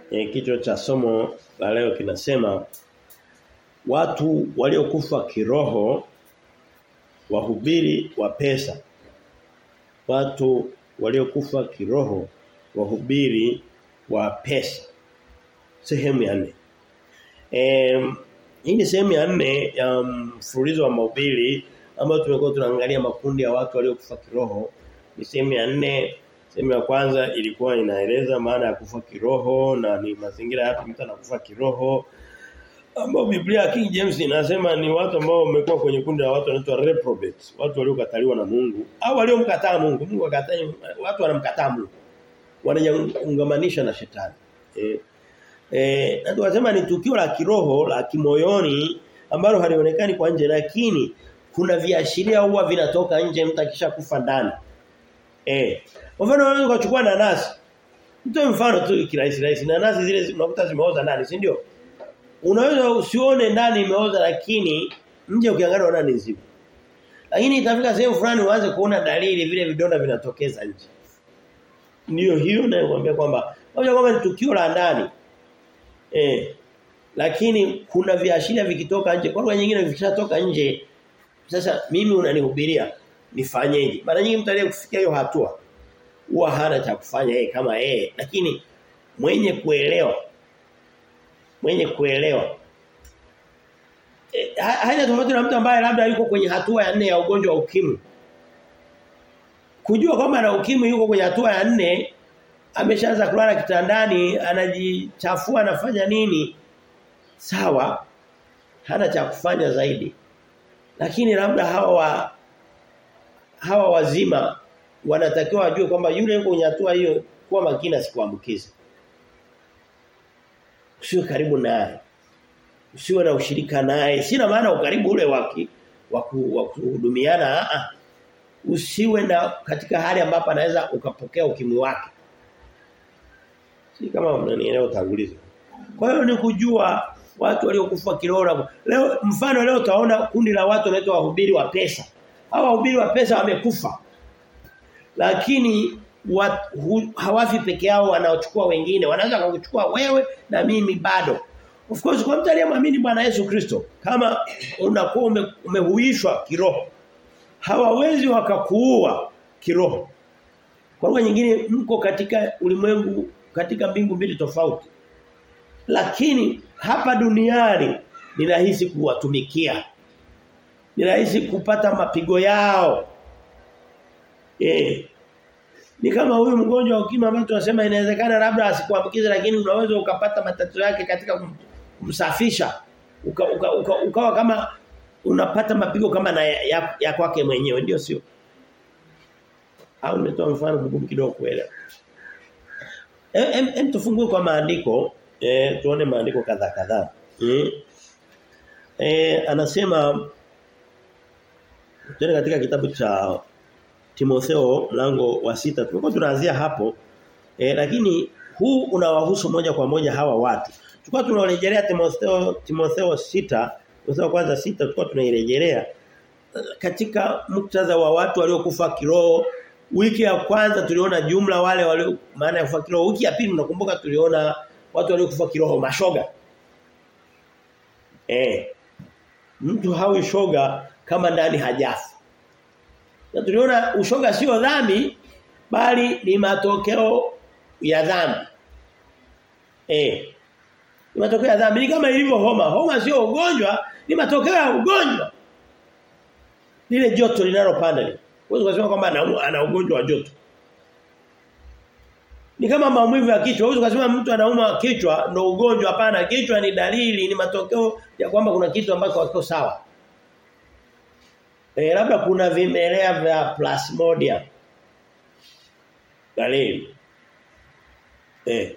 E, kichwa cha somo la leo kinasema watu waliokufa kiroho wahubiri wa pesa. Watu waliokufa kiroho wahubiri wa pesa. Sehemu ya nne. Eh hii ni sehemu ya nne ya mfululizo wa mahubiri ambayo tumekuwa tunaangalia makundi ya watu waliokufa kiroho. Ni sehemu ya nne Sehemu ya kwanza ilikuwa inaeleza maana ya kufa kiroho na ni mazingira yapi mtu anakufa kiroho. Ambao Biblia ya King James inasema ni watu ambao wamekuwa kwenye kundi la watu wanaitwa reprobates, watu waliokataliwa na Mungu au waliomkataa Mungu. Mungu akataa watu wanamkataa Mungu. Wanaungamanisha na shetani. Eh eh na tukasema ni tukio la kiroho la kimoyoni ambalo halionekani kwa nje lakini kuna viashiria huwa vinatoka nje mtu akishakufa ndani. Eh. Kwa mfano unaweza kuchukua nanasi. Mtoe mfano tu kirahisi rahisi. Nanasi zile unakuta zimeoza ndani, si ndio? Unaweza usione ndani imeoza lakini nje ukiangalia unaona ni nzima. Lakini itafika sehemu fulani uanze kuona dalili vile vidonda vinatokeza nje. Ndio hiyo nayokuambia kwamba moja kwamba ni tukio la ndani. Eh. Lakini kuna viashiria vikitoka nje. Kwa lugha nyingine vikishatoka nje sasa mimi unanihubiria nifanyeje? Mara nyingi mtu aliyefikia hiyo hatua huwa hana cha kufanya yeye kama yeye lakini mwenye kuelewa mwenye kuelewa e, haina tofauti na mtu ambaye labda yuko kwenye hatua ya nne ya ugonjwa wa ukimwi kujua kwamba ana ukimwi yuko kwenye hatua ya nne ameshaanza kulala kitandani anajichafua anafanya nini sawa hana cha kufanya zaidi lakini labda hawa hawa wazima wanatakiwa wajue kwamba yule yuko kwenye hatua hiyo kuwa makini asikuambukize. Usiwe karibu naye. Usiwe na ushirika naye. Sina maana ukaribu ule waki wa kuhudumiana a Usiwe na katika hali ambapo anaweza ukapokea ukimwi wake. Si kama mnanielewa utangulizi. Kwa hiyo ni kujua watu waliokufa kiroho. Leo mfano leo utaona kundi la watu wanaitwa wahubiri wa pesa. Hawa wahubiri wa pesa wamekufa lakini wat, hu, hawafi peke yao wanaochukua wengine wanaweza kukuchukua wewe na mimi bado of course kwa mtu aliyemwamini Bwana Yesu Kristo kama unakuwa ume, umehuishwa kiroho hawawezi wakakuua kiroho kwa lugha nyingine mko katika ulimwengu katika mbingu mbili tofauti lakini hapa duniani ni rahisi kuwatumikia ni rahisi kupata mapigo yao Eh. Ni kama huyu mgonjwa wa ukimwi ambaye tunasema inawezekana labda asikuambukize lakini unaweza ukapata matatizo yake katika kumsafisha. Uka, uka, uka, ukawa kama unapata mapigo kama na ya, ya, ya kwake mwenyewe ndio sio? Au nimetoa mfano mgumu kidogo kuelewa. Em, em tufungue kwa maandiko, eh tuone maandiko kadhaa kadhaa. Eh. Eh anasema tena katika kitabu cha Timotheo mlango wa sita tulikuwa tunaanzia hapo e, lakini huu unawahusu moja kwa moja hawa watu. Tulikuwa tunarejelea Timotheo Timotheo sita Timotheo kwanza sita tulikuwa tunairejelea katika muktadha wa watu waliokufa kiroho. Wiki ya kwanza tuliona jumla wale walio maana ya kufa kiroho. Wiki ya pili nakumbuka tuliona watu waliokufa kiroho mashoga. Eh. Mtu hawi shoga kama ndani hajafa. Na tuliona ushoga sio dhambi bali ni matokeo ya dhambi. Eh. Ni matokeo ya dhambi ni kama ilivyo homa. Homa sio ugonjwa, ni matokeo ya ugonjwa. Lile joto linalopanda lile. Huwezi kusema kwamba ana, ana ugonjwa wa joto. Ni kama maumivu ya kichwa. Huwezi kusema mtu anauma kichwa ndo ugonjwa hapana. Kichwa ni dalili, ni matokeo ya kwamba kuna kitu ambacho hakiko sawa. Eh labda kuna vimelea vya plasmodium. Dalili. Eh.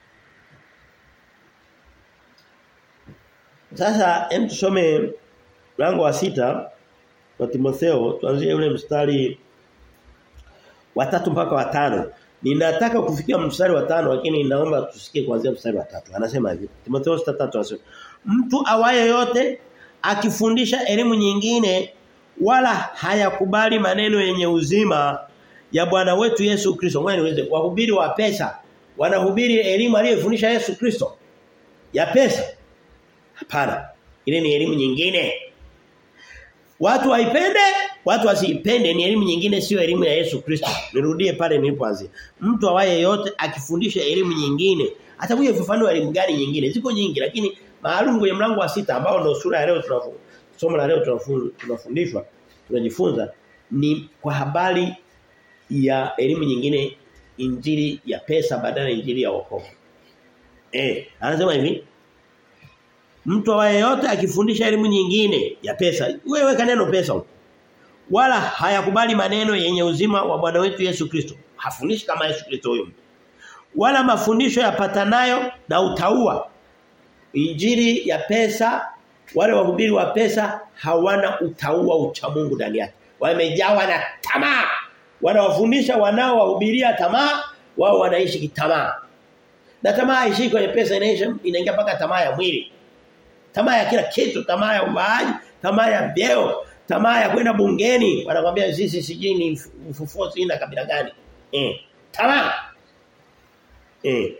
Sasa hem tusome mlango wa sita wa Timotheo tuanzie ule mstari wa tatu mpaka wa tano. Ninataka kufikia mstari wa tano lakini naomba tusikie kuanzia mstari wa tatu. Anasema hivi. Timotheo 6:3 anasema Mtu awaye yote akifundisha elimu nyingine wala hayakubali maneno yenye uzima ya Bwana wetu Yesu Kristo. Ngoja niweze wahubiri wa pesa wanahubiri elimu aliyofundisha Yesu Kristo ya pesa? Hapana. Ile ni elimu nyingine. Watu waipende, watu wasiipende ni elimu nyingine sio elimu ya Yesu Kristo. Nirudie pale nilipoanzia. Mtu awaye yote akifundisha elimu nyingine, atakuja kufafanua elimu gani nyingine. Ziko nyingi lakini maalum kwenye mlango wa sita ambao ndio sura ya leo tunafu somo la leo tunafundishwa, tunajifunza ni kwa habari ya elimu nyingine injili ya pesa badala ya injili ya wokovu. Eh, anasema hivi Mtu awaye yote akifundisha elimu nyingine ya pesa, wewe kaneno pesa huko. Wala hayakubali maneno yenye uzima wa Bwana wetu Yesu Kristo. Hafundishi kama Yesu Kristo huyo. Wala mafundisho yapatanayo na utaua. Injili ya pesa, wale wahubiri wa pesa hawana utaua ucha Mungu ndani yake. Wamejawa na tamaa. Wanawafundisha wanao wahubiria tamaa, wao wanaishi kitamaa. Na tamaa haishi kwenye pesa inaisha inaingia mpaka tamaa ya mwili. Tamaa ya kila kitu, tamaa ya uvaaji, tamaa ya vyeo, tamaa ya kwenda bungeni. Wanakuambia sisi sijui ni ufufuo na kabila gani. Eh, tamaa. Eh.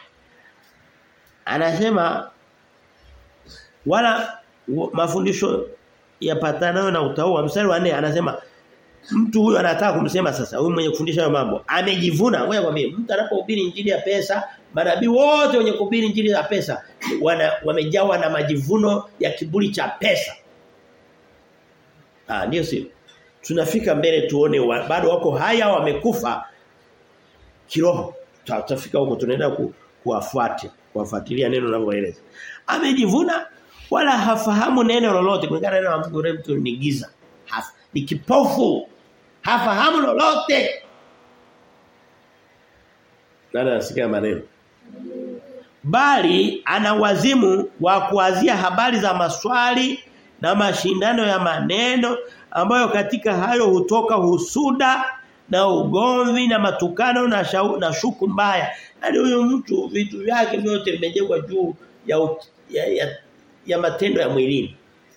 Anasema wala mafundisho yapatanayo na utaua mstari wa 4 anasema mtu huyu anataka kumsema sasa huyu mwenye kufundisha hayo mambo amejivuna ngoja kwambie mtu anapohubiri injili ya pesa manabii wote wenye kuhubiri injili ya pesa wana wamejawa na majivuno ya kiburi cha pesa ah ndio sio tunafika mbele tuone wa, bado wako haya wamekufa kiroho tutafika huko tunaenda ku, kuwafuatia kuwafuatilia neno linaloeleza amejivuna wala hafahamu neno lolote kulingana na neno la Mungu mtu ni giza Haf, ni kipofu hafahamu lolote nani anasikia maneno bali ana wazimu wa kuazia habari za maswali na mashindano ya maneno ambayo katika hayo hutoka husuda na ugomvi na matukano na shau, na shuku mbaya yani huyo mtu vitu vyake vyote vimejengwa juu ya, ya, ya ya matendo ya mwilini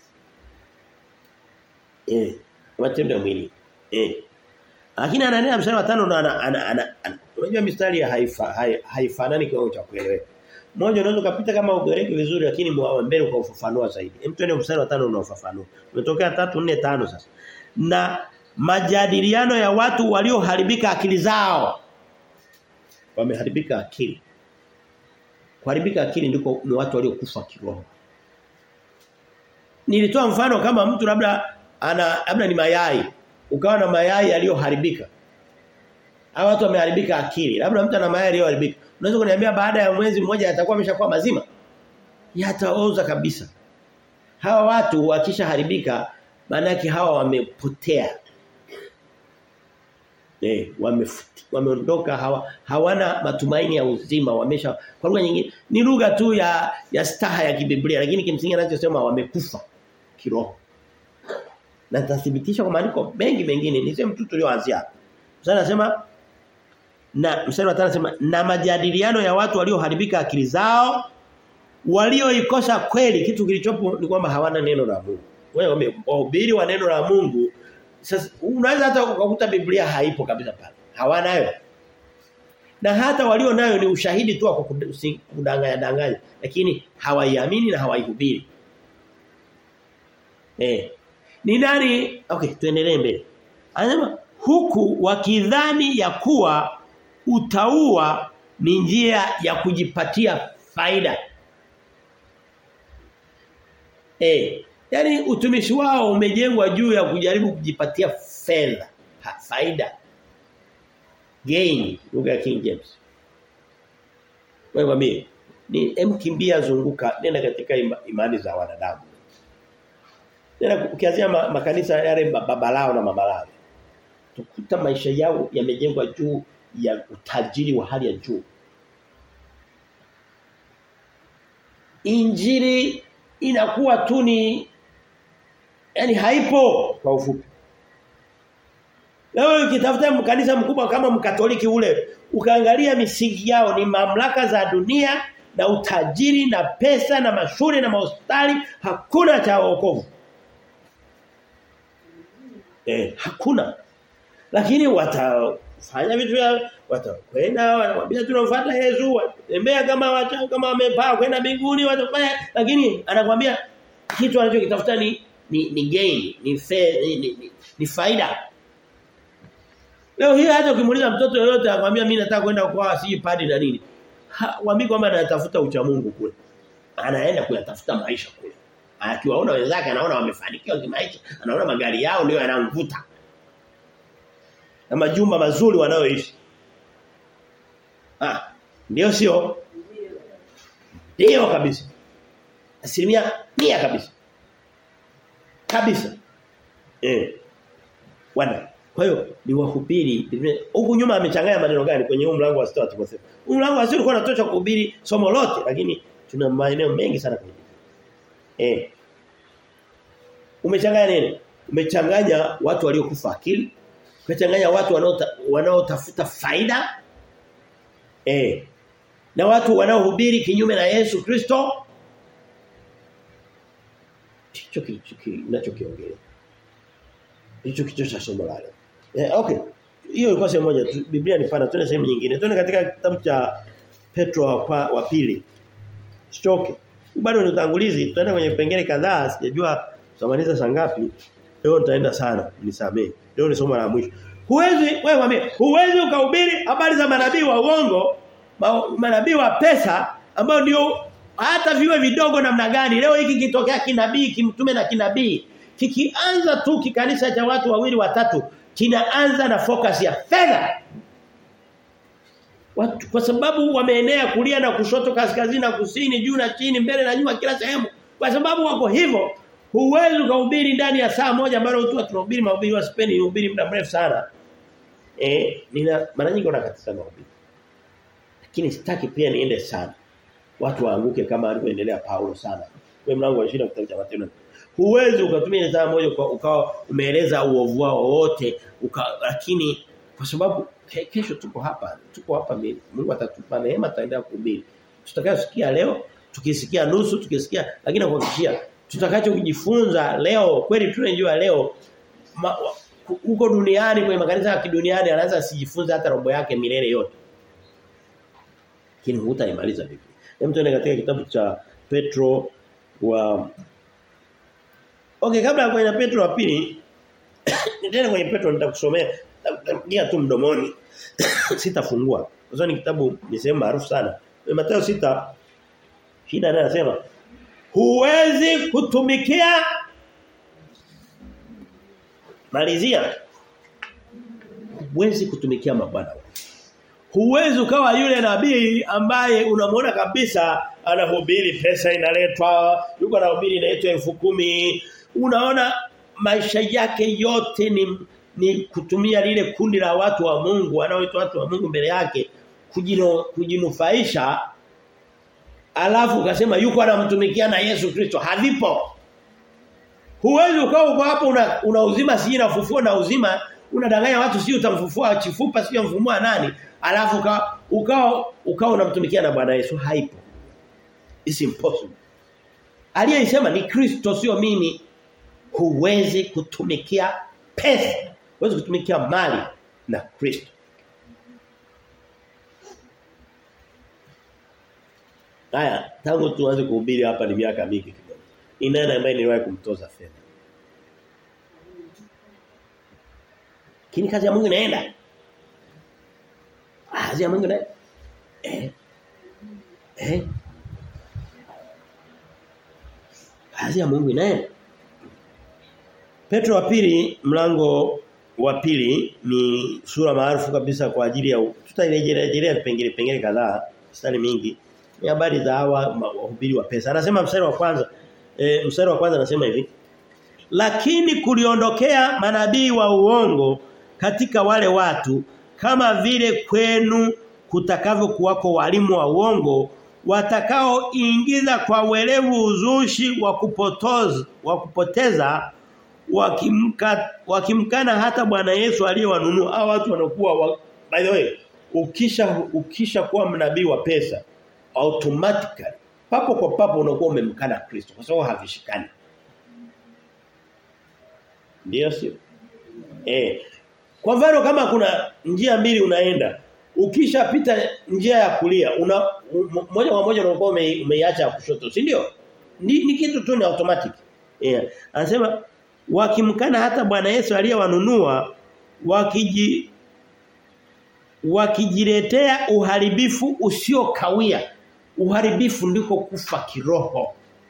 eh matendo ya mwilini eh lakini ananena mstari wa 5 ndo ana, ana, ana, ana unajua mistari ya haifa haifanani kwa cha kueleweka mmoja unaweza kupita kama ugereki vizuri lakini mbele kwa ufafanua zaidi hem twende mstari wa 5 unaofafanua umetokea 3 4 5 sasa na majadiliano ya watu walioharibika akili zao wameharibika akili kuharibika akili ndiko ni watu waliokufa kiroho nilitoa mfano kama mtu labda ana labda ni mayai ukawa na mayai yaliyoharibika hawa watu wameharibika akili labda mtu ana mayai yaliyoharibika unaweza kuniambia baada ya mwezi mmoja yatakuwa ameshakuwa mazima yataoza kabisa hawa watu wakishaharibika maana hawa wamepotea eh wameondoka hawa hawana matumaini ya uzima wamesha kwa lugha nyingine ni lugha tu ya ya staha ya kibiblia lakini kimsingi anachosema wamekufa kiroho na tathibitisha kwa maandiko mengi mengine niseme tu tulioanzia sasa nasema na mstari wa 5 anasema na majadiliano ya watu walioharibika akili zao walioikosa kweli kitu kilichopo ni kwamba hawana neno la Mungu wewe wahubiri wa neno la Mungu sasa unaweza hata ukakuta Biblia haipo kabisa pale hawanayo na hata walio nayo ni ushahidi tu wa kudanganya danganya lakini hawaiamini na hawaihubiri eh ni nani okay tuendelee mbele anasema huku wakidhani ya kuwa utaua ni njia ya kujipatia faida eh yani utumishi wao umejengwa juu ya kujaribu kujipatia fedha faida gain lugha ya King James wewe mwambie ni emkimbia zunguka nenda katika ima, imani za wanadamu nenda ukianzia ma, makanisa yale babalao na mamalao tukuta maisha yao yamejengwa juu ya utajiri wa hali ya juu Injili inakuwa tu ni yani haipo kwa ufupi Leo ukitafuta kanisa mkubwa kama mkatoliki ule ukaangalia misingi yao ni mamlaka za dunia na utajiri na pesa na mashule na mahospitali hakuna cha wokovu. Eh, hakuna. Lakini watafanya vitu vya watakwenda wanamwambia tunamfuata Yesu tembea kama wacha kama wamepaa kwenda mbinguni watafanya lakini anakuambia kitu anachokitafuta ni ni, ni gain ni, fair, ni, ni, ni, ni faida Leo hii hata ukimuuliza mtoto yoyote akwambia mimi nataka kwenda kwa si padi na nini. Waambie kwamba anatafuta ucha Mungu kule. Anaenda kuyatafuta maisha kule. Akiwaona wenzake anaona wamefanikiwa kimaisha, anaona magari yao ndio yanamvuta. Na majumba mazuri wanayoishi. Ah, ndio sio? Ndio kabisa. Asilimia mia kabisa. Kabisa. Eh. Wana kwa hiyo ni wahubiri huku nyuma amechanganya maneno gani kwenye huu mlango wa 6 wa Timotheo. Huu mlango wa 6 ulikuwa unatosha kuhubiri somo lote lakini tuna maeneo mengi sana kwenye. Eh. Umechanganya nini? Umechanganya watu waliokufa akili, umechanganya watu wanaotafuta faida. Eh. Na watu wanaohubiri kinyume na Yesu Kristo. Hicho kicho kinachokiongelea. Hicho kicho cha somo la leo. Eh, okay. Hiyo ilikuwa sehemu moja. Biblia ni pana, tuende sehemu nyingine. Tuende katika kitabu cha Petro wa, wa pili. Sichoke. Bado ni utangulizi, tutaenda kwenye vipengele kadhaa, sijajua tutamaliza saa ngapi. Leo nitaenda sana, nisamee. Leo ni somo la mwisho. Huwezi wewe mwambie, huwezi ukahubiri habari za manabii wa uongo, manabii wa pesa ambao ndio hata viwe vidogo namna gani. Leo hiki kitokea kinabii, kimtume na kinabii. Kikianza tu kikanisa cha watu wawili watatu kinaanza na focus ya fedha. Watu kwa sababu wameenea kulia na kushoto kaskazini na kusini juu na chini mbele na nyuma kila sehemu. Kwa sababu wako hivyo huwezi kuhubiri ndani ya saa moja ambalo watu tunahubiri mahubiri wa spendi ni hubiri muda mrefu sana. Eh nina mara nyingi wanakatiza mahubiri. Lakini sitaki pia niende sana. Watu waanguke kama alivyoendelea Paulo sana. Kwa mlango wa 20 kitabu cha Matendo Huwezi ukatumia saa moja kwa ukawa umeeleza uovu wao wote lakini kwa sababu ke, kesho tuko hapa tuko hapa Mungu atatupa neema tutaendelea kuhubiri. Tutakayosikia leo tukisikia nusu tukisikia lakini nakuhakikishia tutakacho kujifunza leo kweli tunajua leo huko duniani kwenye makanisa ya kiduniani anaweza sijifunze hata robo yake milele yote. Lakini hutaimaliza Biblia. Hem tuende katika kitabu cha Petro wa Okay kabla ya kwenda Petro wa pili nitaenda kwenye Petro nitakusomea nitakugia tu mdomoni sitafungua kwa sababu ni kitabu ni sehemu maarufu sana Mathayo sita shida naye anasema huwezi kutumikia malizia huwezi kutumikia mabwana Huwezi ukawa yule nabii ambaye unamwona kabisa anahubiri pesa inaletwa, yuko anahubiri inaitwa elfu kumi Unaona maisha yake yote ni ni kutumia lile kundi la watu wa Mungu wanaoitwa watu wa Mungu mbele yake kujino, kujinufaisha alafu ukasema yuko anamtumikia na Yesu Kristo havipo Huwezi ukawa uko hapo una, una uzima si na ufufuo na uzima unadanganya watu si utamfufua chifupa si mfumua nani alafu ukao ukao uka unamtumikia na Bwana Yesu haipo it's impossible aliyesema ni Kristo sio mimi huwezi kutumikia pesa huwezi kutumikia mali na Kristo Haya tangu tuanze kuhubiri hapa ni miaka mingi kidogo ni nani ambaye niliwahi kumtoza fedha Kini kazi ya Mungu inaenda. Kazi ya Mungu inaenda. Eh. Eh. Kazi ya Mungu inaenda. Petro wa pili mlango wa pili ni sura maarufu kabisa kwa ajili ya tutairejelea vipengele vipengele kadhaa mstari mingi ni habari za hawa wahubiri wa pesa anasema mstari wa kwanza e, mstari wa kwanza anasema hivi lakini kuliondokea manabii wa uongo katika wale watu kama vile kwenu kutakavyo kuwako walimu wa uongo watakaoingiza kwa welevu uzushi wa kupotoza wa kupoteza wakimka, wakimkana hata Bwana Yesu aliyewanunua hao watu wanakuwa wa, by the way ukisha ukisha kuwa mnabii wa pesa automatically papo kwa papo unakuwa umemkana Kristo kwa sababu havishikani ndio sio eh kwa mfano kama kuna njia mbili unaenda ukishapita njia ya kulia una moja kwa moja unakuwa ume, umeiacha ya kushoto si ndio ni, ni kitu tu ni automatic yeah. anasema wakimkana hata Bwana Yesu aliyewanunua wakiji wakijiletea uharibifu usiokawia uharibifu ndiko kufa kiroho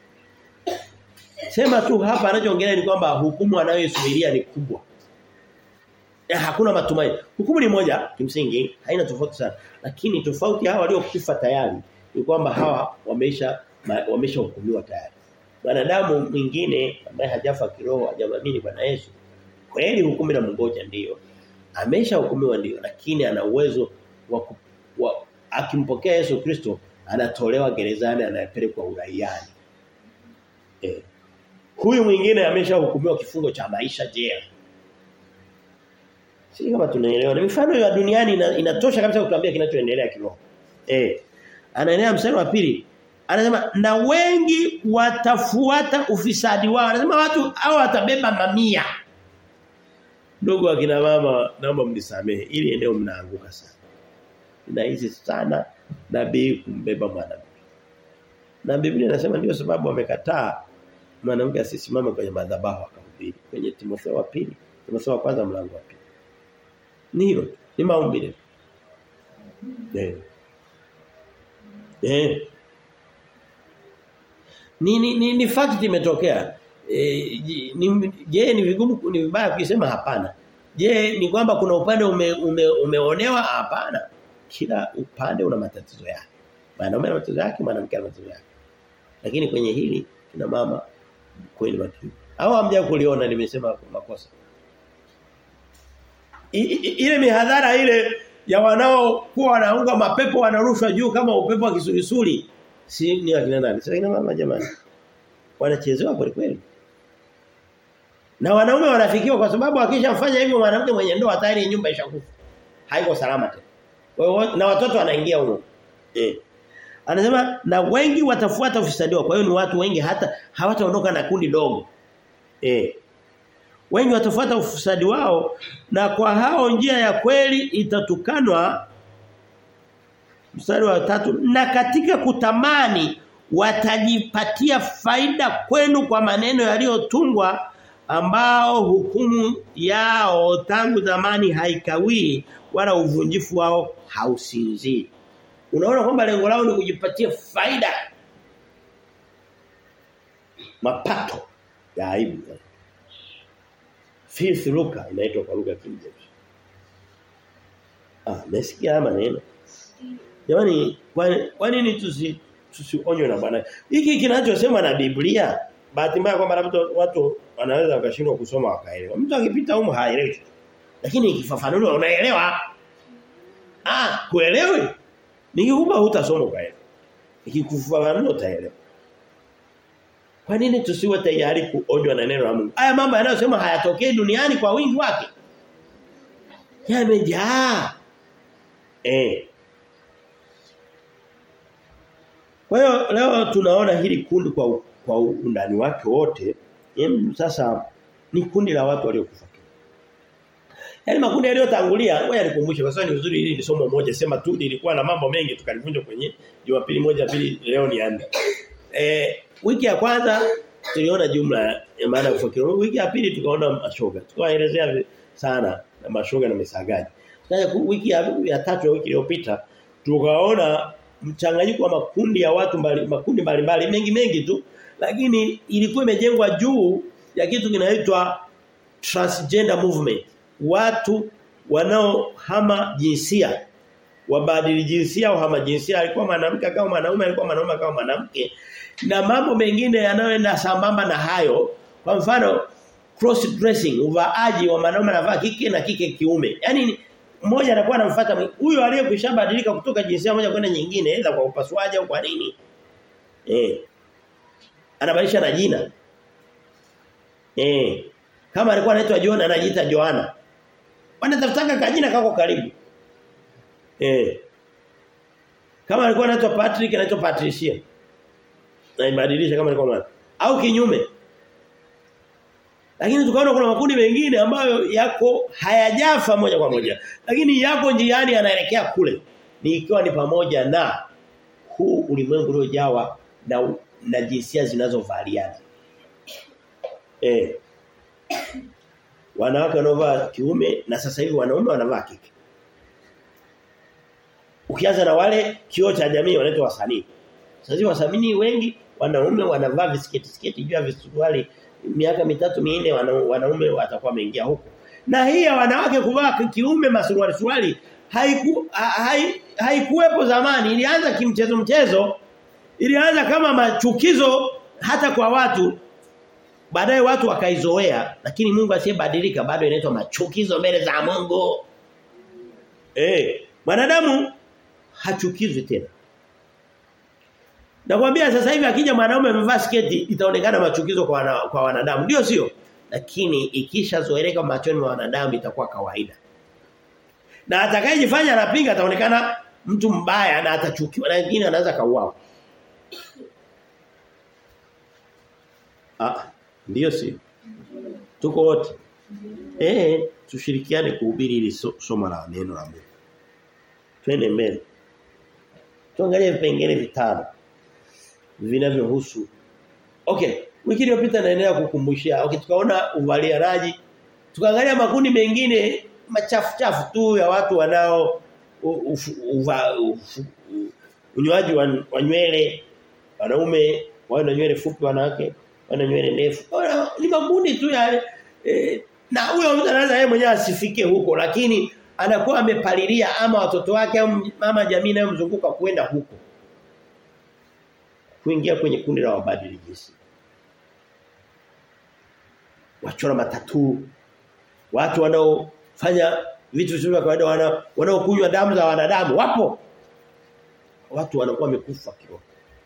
Sema tu hapa anachoongelea ni kwamba hukumu anayoisubiria ni kubwa. Ya, hakuna matumaini. Hukumu ni moja kimsingi, haina tofauti sana. Lakini tofauti hawa waliokufa tayari ni kwamba hawa wameisha wameisha hukumiwa tayari. Wanadamu mwingine ambaye hajafa kiroho, hajamwamini Bwana Yesu, kweli hukumu na mngoja ndiyo. Amesha hukumiwa ndiyo, lakini ana uwezo wa, wa akimpokea Yesu Kristo anatolewa gerezani anayepelekwa uraiani. Eh. Huyu mwingine ameshahukumiwa kifungo cha maisha jela. Si kama tunaelewa. Ni mifano ya duniani ina, inatosha kabisa kutuambia kinachoendelea kiroho. Eh. Anaendelea mstari wa pili. Anasema na wengi watafuata ufisadi wao. Anasema watu hao watabeba mamia. Ndugu akina mama naomba mnisamehe ili eneo mnaanguka sana. Ninahisi sana nabii kumbeba mwanamke. Na Biblia inasema ndio sababu wamekataa mwanamke asisimame kwenye madhabahu akahubiri kwenye Timotheo wa pili Timotheo wa kwanza mlango wa pili ni hilo ni maombi eh eh ni ni, ni, ni fact imetokea e, ni je ni vigumu ni vibaya kusema hapana je ni kwamba kuna upande ume, ume, umeonewa hapana kila upande una matatizo yake mwanaume ana matatizo yake mwanamke ana matatizo yake lakini kwenye hili kina mama kweli matatizo au hamja kuliona nimesema makosa I, i, ile mihadhara ile ya wanao kuwa wanaunga mapepo wanarushwa juu kama upepo wa kisulisuli si ni akina nani sasa kina mama jamani wanachezewa kweli kweli na wanaume wanafikiwa kwa sababu akishamfanya hivyo mwanamke mwenye ndoa tayari nyumba ishakufa haiko salama tena na watoto wanaingia huko eh Anasema na wengi watafuata ufisadi wao. Kwa hiyo ni watu wengi hata hawataondoka na kundi dogo. Eh. Wengi watafuata ufisadi wao na kwa hao njia ya kweli itatukanwa mstari wa tatu na katika kutamani watajipatia faida kwenu kwa maneno yaliyotungwa ambao hukumu yao tangu zamani haikawii wala uvunjifu wao hausinzii. Unaona kwamba lengo lao ni kujipatia faida. Mapato ya aibu. Filth lucre inaitwa kwa lugha ya Kiingereza. Ah, nasikia maneno. Jamani, kwa nini tusi tusionywe na Bwana? Hiki kinachosema na Biblia, bahati mbaya kwamba watu watu wanaweza wakashindwa kusoma wakaelewa. Mtu akipita huko haelewi. Lakini ikifafanuliwa unaelewa. Ah, kuelewi? Nikikupa hutasoma ukaelewa. Nikikufafanua utaelewa. Kwa nini tusiwe tayari kuonywa na neno la Mungu? Haya mambo yanayosema hayatokei duniani kwa wingi wake. Yamejaa. Eh. Kwa hiyo leo tunaona hili kundi kwa kwa undani wake wote. Em sasa ni kundi la watu waliokufa. Yaani makundi yaliyotangulia, ngoja nikumbushe kwa sababu ni vizuri hili ni somo moja sema tu nilikuwa na mambo mengi tukalivunja kwenye Jumapili moja pili leo ni ande. Eh wiki ya kwanza tuliona jumla ya maana ya Wiki ya pili tukaona mashoga. Tukaelezea sana na mashoga na misagaji. Sasa wiki ya, ya tatu ya wiki iliyopita tukaona mchanganyiko wa makundi ya watu mbali, makundi mbalimbali mengi mengi tu lakini ilikuwa imejengwa juu ya kitu kinaitwa transgender movement watu wanaohama jinsia wabadili jinsia au hama jinsia alikuwa mwanamke kama mwanaume alikuwa mwanaume kama mwanamke na mambo mengine yanayoenda sambamba na hayo kwa mfano cross dressing uvaaji wa mwanaume anavaa kike na kike kiume yani mmoja anakuwa anamfuata huyo aliyekwishabadilika kutoka jinsia moja kwenda nyingine aidha kwa upasuaji au kwa nini eh anabadilisha na jina eh kama alikuwa anaitwa John anajiita Joana wanatafutaka kajina kako karibu eh kama alikuwa anaitwa Patrick anaitwa Patricia na ibadilisha kama alikuwa mwana au kinyume Lakini tukaona kuna makundi mengine ambayo yako hayajafa moja kwa moja. Lakini yako njiani yanaelekea kule. Ni ikiwa ni pamoja na huu ulimwengu uliojawa na na jinsia zinazovaliana. Eh. Wanawake wanaovaa kiume na sasa hivi wanaume wanavaa kike. Ukianza na wale kioo cha jamii wanaitwa wasanii. Sasa hivi wasanii wengi wanaume wanavaa visiketi siketi juu ya visuruali miaka mitatu minne wanaume watakuwa wameingia huko. Na hii ya wanawake kuvaa kiume masuruali suruali haiku haikuwepo hai zamani ilianza kimchezo mchezo ilianza kama machukizo hata kwa watu baadaye watu wakaizoea lakini Mungu asiyebadilika bado inaitwa machukizo mbele za Mungu eh mwanadamu hachukizwi tena Nakwambia sasa hivi akija mwanaume amevaa sketi itaonekana machukizo kwa wana, kwa wanadamu ndio sio lakini ikishazoeleka machoni mwa wanadamu itakuwa kawaida na atakayejifanya anapinga ataonekana mtu mbaya na atachukiwa na wengine anaweza kauawa. Ah, ndio sio. Tuko wote. Eh, tushirikiane kuhubiri hili so, somo la neno la Mungu. Twende mbele. Tuangalie vipengele vitano vinavyohusu. Okay, wiki iliyopita naendelea kukumbushia. Okay, tukaona uvalianaji. Tukaangalia makundi mengine machafu chafu tu ya watu wanao unywaji wa, wa nywele wanaume wana nywele fupi wanawake wana nywele ndefu ni makundi tu ya eh, na huyo mtu anaweza yeye mwenyewe asifike huko lakini anakuwa amepalilia ama watoto wake au mama jamii inayomzunguka kwenda huko kuingia kwenye kundi la wabadili jinsi wachora matatu watu wanao fanya vitu visivyo vya kawaida wana wanaokunywa damu za wanadamu wapo watu wanakuwa wamekufa kiroho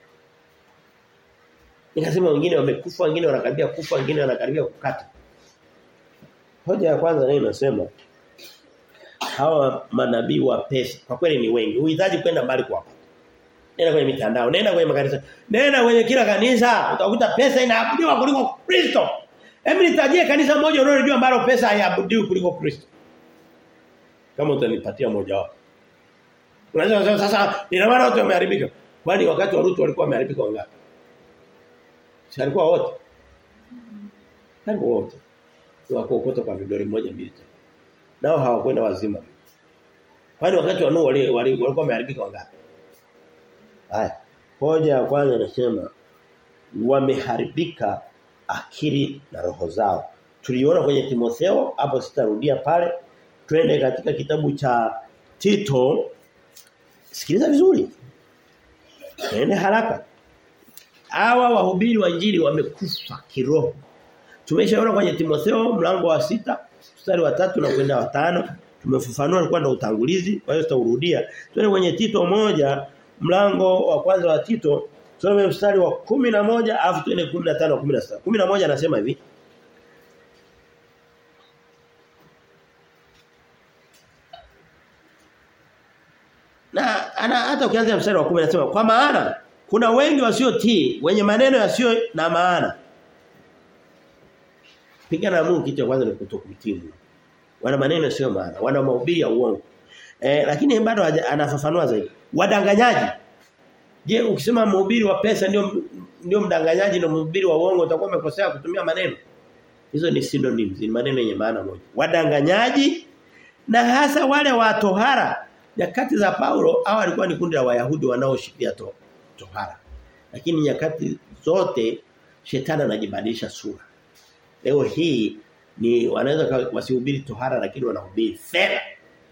nikasema wengine wamekufa wengine wanakaribia kufa wengine wanakaribia kukata hoja ya kwanza nayo inasema hawa manabii wa pesa kwa kweli ni wengi uhitaji kwenda mbali kuwapata nenda kwenye mitandao nenda kwenye makanisa nenda kwenye kila kanisa utakuta pesa inaabudiwa kuliko Kristo Hebu nitajie kanisa moja unalojua ambalo pesa haiabudiwi kuliko Kristo. Kama utanipatia moja wapo. Unaweza kusema sasa ina maana wote wameharibika. Kwani wakati wa Ruto walikuwa wameharibika wangapi? Si alikuwa wote. Karibu wote. Wako ukota kwa vidole moja mbili tatu. Nao hawakwenda wazima. Kwani wakati wa Nuhu walikuwa wameharibika wangapi? Haya. Hoja ya kwanza nasema wameharibika akili na roho zao. Tuliona kwenye Timotheo hapo sitarudia pale. Twende katika kitabu cha Tito. Sikiliza vizuri. Twende haraka. Hawa wahubiri wa injili wamekufa kiroho. Tumeshaona kwenye Timotheo mlango wa sita mstari wa tatu na kwenda wa tano tumefafanua alikuwa na utangulizi kwa hiyo sitaurudia. Twende kwenye Tito moja mlango wa kwanza wa Tito Tusome mstari wa 11 alafu tuende 15 na 16. 11 anasema hivi. Na ana hata ukianza mstari wa 10 anasema kwa maana kuna wengi wasiotii wenye maneno yasiyo na maana. Pigana na Mungu kitu kwanza ni kutokutii. Wana maneno yasiyo maana, wana mahubiri ya uongo. Eh, lakini bado anafafanua zaidi. Wadanganyaji Je, ukisema mhubiri wa pesa ndio ndio mdanganyaji na mhubiri wa uongo utakuwa umekosea kutumia maneno? Hizo ni synonyms, ni maneno yenye maana moja. Wadanganyaji na hasa wale wa tohara. Nyakati za Paulo hao walikuwa ni kundi la Wayahudi wanaoshikilia to, tohara. Lakini nyakati zote shetani anajibadilisha sura. Leo hii ni wanaweza wasihubiri tohara lakini wanahubiri fedha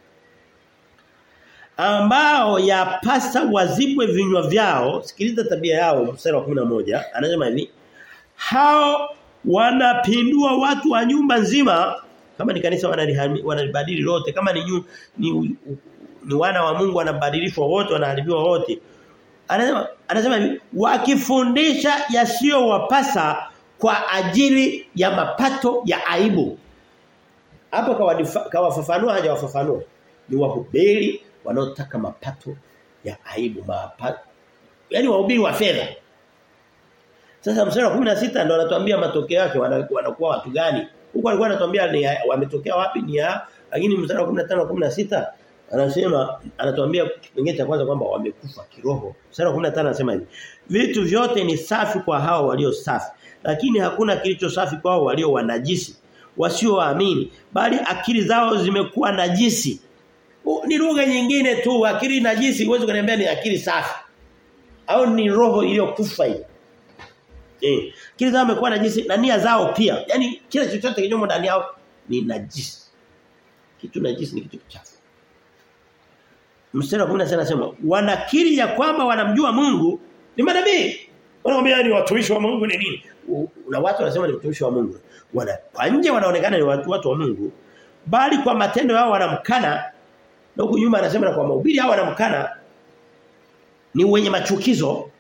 ambao yapasa wazibwe vinywa vyao sikiliza tabia yao mstari wa 11 anasema hivi hao wanapindua watu wa nyumba nzima kama ni kanisa wanalibadili lote kama ni, nyu, ni ni wana wa Mungu wanabadilishwa wote wanaharibiwa wote anasema anasema hivi wakifundisha yasiyowapasa kwa ajili ya mapato ya aibu hapo kawafafanua hajawafafanua ni wahubiri wanaotaka mapato ya aibu mapato yani wahubiri wa fedha Sasa mstari wa 16 ndo anatuambia matokeo yake wanakuwa watu gani. Huko alikuwa anatuambia ni wametokea wapi ni ya lakini mstari wa 15 na 16 anasema anatuambia kipengele cha kwanza kwamba wamekufa kiroho. Mstari wa 15 anasema hivi. Vitu vyote ni safi kwa hao walio safi, lakini hakuna kilicho safi kwa hao walio wanajisi, wasioamini, bali akili zao zimekuwa najisi. U, ni lugha nyingine tu akili najisi huwezi kuniambia ni akili safi. Au ni roho iliyokufa hii. Eh, akili zao zimekuwa najisi na nia zao pia. Yaani kila chochote kilichomo ndani yao ni najisi. Kitu najisi ni kitu kichafu. Mstari wa 16 anasema wanakiri ya kwamba wanamjua Mungu ni manabii. Wanaambia ni watumishi wa Mungu ni nini? Na watu wanasema ni watumishi wa Mungu. Wana kwa nje wanaonekana ni watu watu wa Mungu bali kwa matendo yao wanamkana na huku nyuma anasema na kwa mahubiri hao wanamkana ni wenye machukizo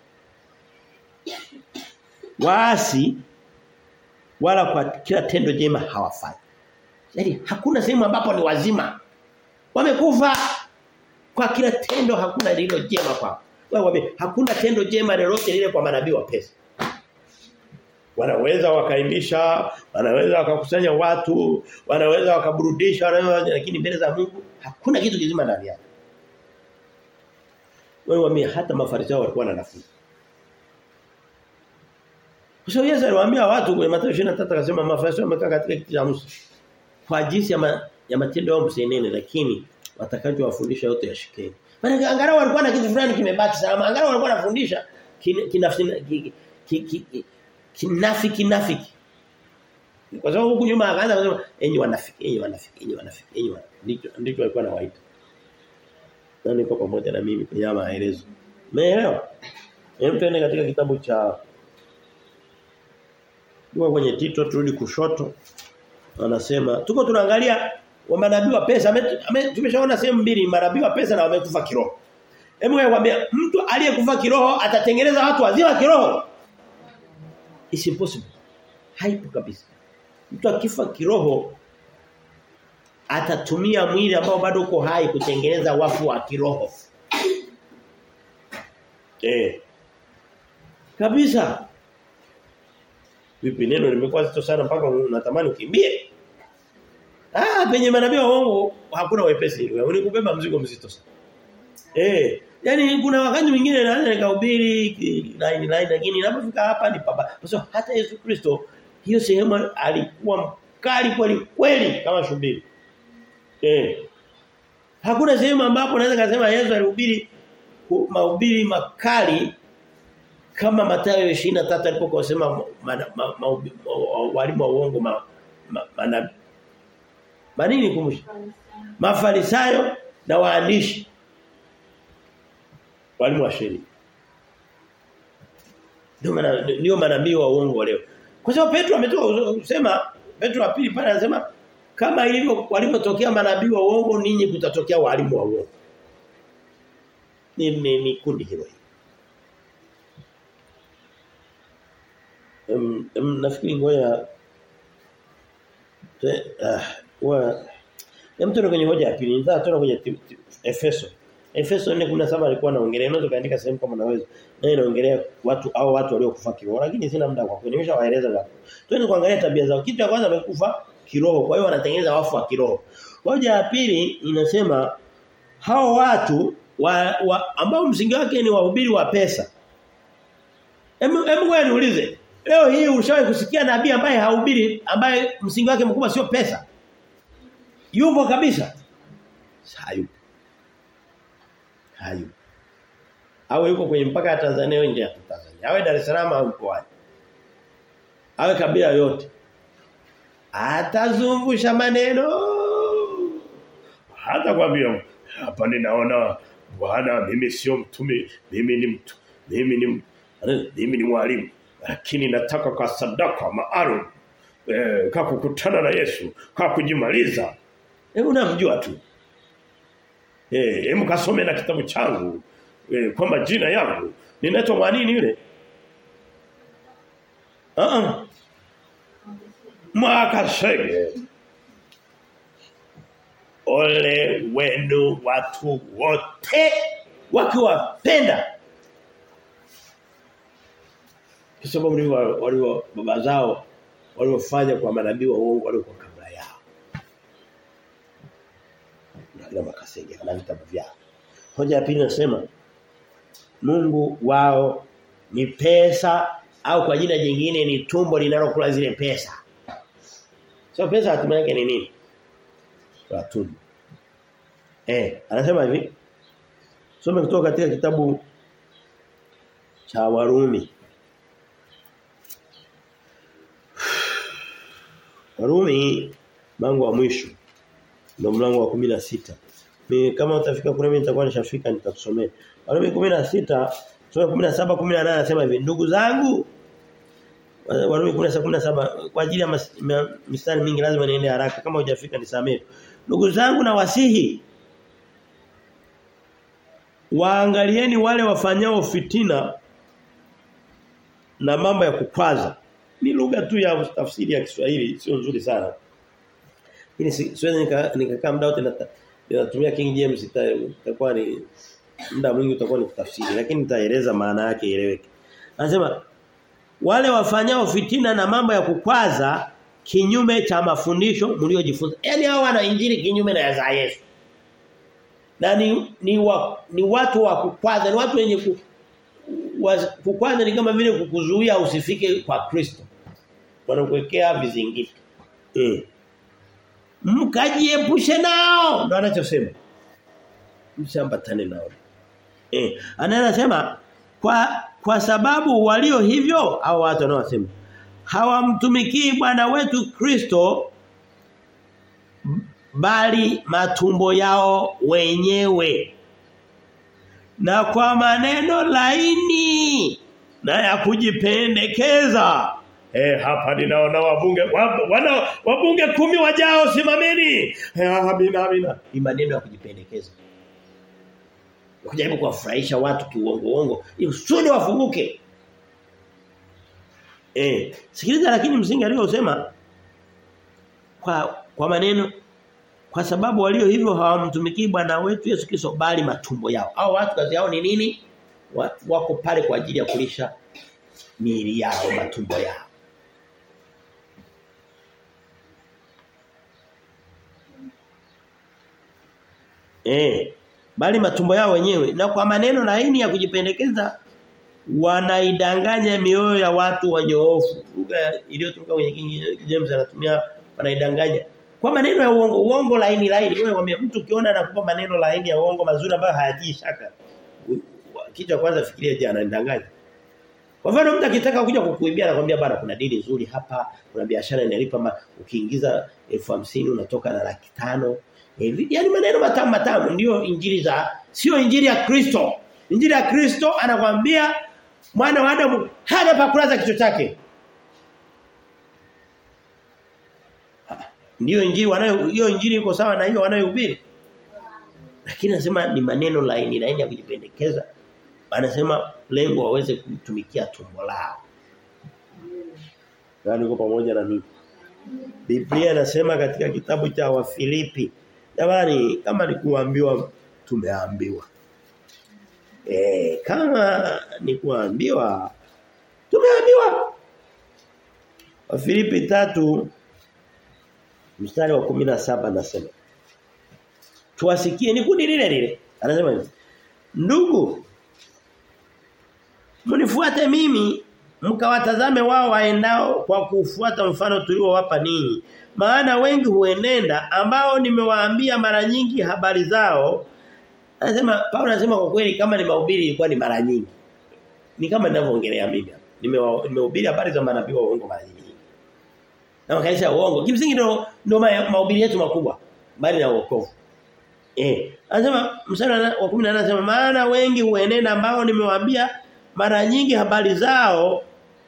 waasi wala kwa kila tendo jema hawafai. Yaani hakuna sehemu ambapo ni wazima. Wamekufa kwa kila tendo hakuna lilo jema kwao. Wewe hakuna tendo jema lolote lile kwa manabii wa pesa. Wanaweza wakaimbisha, wanaweza wakakusanya watu, wanaweza wakaburudisha, wanaweza lakini mbele za Mungu hakuna kitu kizima ndani yake. Wewe wame hata mafarisayo walikuwa na nafuu. Kwa sababu Yesu aliwaambia watu kwenye Mathayo 23 akasema mafarisayo wamekaa katika kiti cha Musa. Kwa jinsi ya, ma, ya matendo yao msenene lakini watakacho wafundisha yote yashikeni. Maana angalau walikuwa na kitu fulani kimebaki salama. Angalau walikuwa wanafundisha kinafsi kinafiki kinafiki. Kwa sababu huku nyuma akaanza kusema enyi wanafiki, enyi wanafiki, enyi wanafiki, enyi ndicho ndicho alikuwa anawaita. Na niko pamoja na mimi kwenye maelezo. Umeelewa? Hebu tuende katika kitabu cha Tuko kwenye Tito turudi kushoto. Anasema tuko tunaangalia wa manabii wa pesa tumeshaona sehemu mbili manabii wa pesa na wamekufa kiroho. Hebu nikwambia mtu aliyekufa kiroho atatengeneza watu wazima kiroho. It's impossible. Haipo kabisa. Mtu akifa kiroho atatumia mwili ambao bado uko hai kutengeneza wafu wa kiroho. Eh. Kabisa. Vipi neno limekuwa zito sana mpaka unatamani ukimbie? Ah, penye manabii wa uongo hakuna wepesi. Ni kubeba mzigo mzito sana. Eh, yani kuna wakati mwingine naweza nikahubiri line line lakini ninapofika hapa ni baba. Kwa sababu hata Yesu Kristo hiyo sehemu alikuwa mkali kweli kweli kama shubiri. Eh. Hakuna sehemu ambapo naweza kusema Yesu alihubiri mahubiri makali kama Mathayo 23 alipokuwa sema walimu wa uongo ma, ma, ma, manini kumusha mafarisayo na waandishi walimu wa sheria ndio maana ndio manabii wa uongo leo kwa sababu Petro ametoka kusema Petro wa pili pale anasema kama ilivyo walipotokea manabii wa uongo ninyi kutatokea walimu wa uongo ni ni, ni kundi hilo um, um, nafikiri ngoja uh, wa Hem tuone kwenye hoja ya pili. Nitaka tuone kwenye Efeso. Efeso 4:17 alikuwa anaongelea unaweza kaandika sehemu kama unaweza. Na inaongelea watu au watu waliokufa kiroho lakini sina muda kwa kweli. Nimeshawaeleza ngapi. Twende kuangalia tabia zao. Kitu cha kwanza amekufa kiroho. Kwa hiyo wanatengeneza wafu wa kiroho. Hoja ya pili inasema hao watu wa, wa ambao msingi wake ni wahubiri wa pesa. Hebu hebu wewe niulize. Leo hii ushawahi kusikia nabii ambaye hahubiri ambaye msingi wake mkubwa sio pesa? Yupo kabisa? Hayupo. Hayupo. Awe yuko kwenye mpaka ya Tanzania nje ya Tanzania. Awe Dar es Salaam au mkoani. Awe kabila yote. Atazungusha maneno. Hata kwambia hapa ninaona bwana mimi sio mtume, mimi ni mtu, mimi ni mimi ni mwalimu lakini nataka kwa sadaka maalum eh, kwa kukutana na Yesu, kwa kujimaliza. Hebu unamjua tu. Eh, hebu kasome na kitabu changu eh, kwa majina yangu. Ninaitwa mwanini yule? Ah uh Mwakasege. Ole wenu watu wote wakiwapenda Kwa sababu ndivyo walio baba zao waliofanya kwa manabii wa uongo waliokuwa kabla yao. Na makasege na vitabu vyao. Hoja ya pili nasema Mungu wao ni pesa au kwa jina jingine ni tumbo linalokula zile pesa. So pesa hatima yake ni nini? Kwa tumbo. Eh, anasema hivi. Some kutoka katika kitabu cha Warumi. Warumi mlango wa mwisho ndio mlango wa 16. Mimi kama utafika kule mimi nitakuwa nishafika nitakusomea. Warumi 16 sura 17 18 anasema hivi ndugu zangu Warumi 16 17 kwa ajili ya mistari mingi lazima niende haraka kama hujafika nisamee. Ndugu zangu na wasihi waangalieni wale wafanyao fitina na mambo ya kukwaza. Ni lugha tu ya tafsiri ya Kiswahili sio nzuri sana. Lakini siwezi nikakaa nika muda wote ninatumia King James itakuwa ni muda mwingi utakuwa ni kutafsiri lakini nitaeleza maana yake ieleweke. Anasema wale wafanyao fitina na mambo ya kukwaza kinyume cha mafundisho mliojifunza. Yaani hao wana injili kinyume na za Yesu. Na ni ni, wa, ni watu wa kukwaza, ni watu wenye ku, wa, kukwaza ni kama vile kukuzuia usifike kwa Kristo. Wanakuwekea vizingiti. Eh. Mkajiepushe nao. Ndio anachosema. Msiambatane nao. Eh, anasema kwa kwa sababu walio hivyo au watu wanaosema hawamtumikii Bwana wetu Kristo bali matumbo yao wenyewe na kwa maneno laini na ya kujipendekeza Eh hapa ninaona wabunge wana wabunge kumi wajao simameni. Eh amina amina. Ni maneno ya kujipendekeza. Kujaribu kuwafurahisha watu kiuongo uongo ili usudi wafunguke. Eh sikiliza lakini msingi aliyosema kwa kwa maneno kwa sababu walio hivyo hawamtumikii Bwana wetu Yesu Kristo bali matumbo yao. Hao watu kazi yao ni nini? Wako pale kwa ajili ya kulisha miili yao matumbo yao. Eh, bali matumbo yao wenyewe na kwa maneno laini ya kujipendekeza wanaidanganya mioyo ya watu wanyoofu. Lugha iliyotumika kwenye King James anatumia wanaidanganya. Kwa maneno ya uongo, uongo laini laini. Wewe mwambie mtu ukiona anakupa maneno laini ya uongo mazuri ambayo hayatii shaka. Kitu kwanza fikiria je anadanganya. Kwa mfano mtu akitaka kuja kukuibia anakuambia bana kuna dili nzuri hapa, kuna biashara inalipa ukiingiza elfu hamsini unatoka na laki tano Hivi yani maneno matamu matamu ndio injili za sio injili ya Kristo. Injili ya Kristo anakuambia mwana wa Adamu hana pa kulaza kichwa chake. Ndio injili wanayo hiyo injili iko sawa na hiyo wanayohubiri. Lakini anasema ni maneno laini laini ya kujipendekeza. Anasema lengo waweze kutumikia tumbo lao. Nani uko pamoja na mimi? Biblia inasema katika kitabu cha Wafilipi Jamani kama ni kuambiwa tumeambiwa. Eh kama ni kuambiwa tumeambiwa. Wafilipi tatu mstari wa 17 nasema. Tuwasikie ni kundi lile lile. Anasema hivi. Ndugu mnifuate mimi mkawatazame wao waendao kwa kufuata mfano tuliowapa ninyi maana wengi huenenda ambao nimewaambia mara nyingi habari zao anasema Paulo anasema kwa kweli kama ni mahubiri ilikuwa ni mara nyingi ni kama ninavyoongelea mimi nimehubiri habari za manabii wa uongo mara nyingi na makanisa ya uongo kimsingi ndio ndio mahubiri yetu makubwa bali na wokovu eh anasema mstari wa 18 anasema maana wengi huenenda ambao nimewaambia mara nyingi habari zao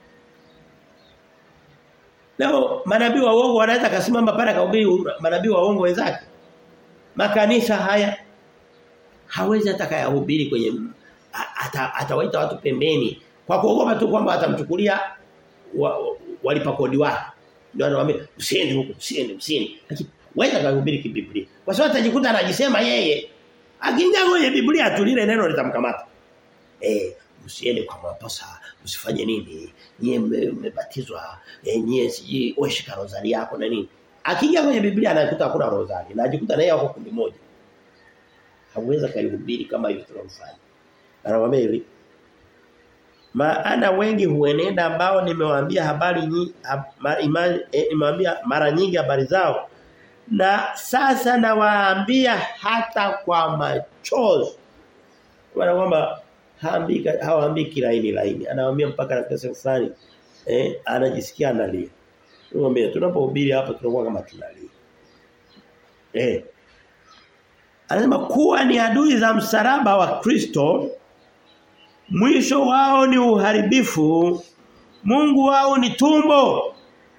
Leo manabii wa uongo wanaweza kasimama pale akahubiri manabii wa uongo wenzake. Makanisa haya hawezi atakayahubiri kwenye ata, atawaita watu pembeni kwa kuogopa tu kwamba atamchukulia wa, walipa kodi wake. Ndio anawaambia usiende huko, usiende, usiende. Lakini wewe kuhubiri kibiblia. Kwa sababu atajikuta anajisema yeye. Akiingia kwenye Biblia tu lile neno litamkamata. Eh, msiende kwa maposa, msifanye nini? Nyie mmebatizwa, eh, nyie siji weshika rozari yako na nini. Akija kwenye Biblia anakuta hakuna rozari na ajikuta naye wako kundi moja. Hawezi kalihubiri kama hivyo tunamfanya. Anawaambia hivi. Maana wengi huenenda ambao nimewaambia habari nyingi nimewaambia mara nyingi habari zao na sasa nawaambia hata kwa machozi. Kwa kwamba haambii hawaambii kilaini laini. Anawaambia mpaka na pesa fulani eh anajisikia analia. Ngombe tunapohubiri hapa tunakuwa kama tunalia. Eh. Anasema kuwa ni adui za msalaba wa Kristo mwisho wao ni uharibifu Mungu wao ni tumbo.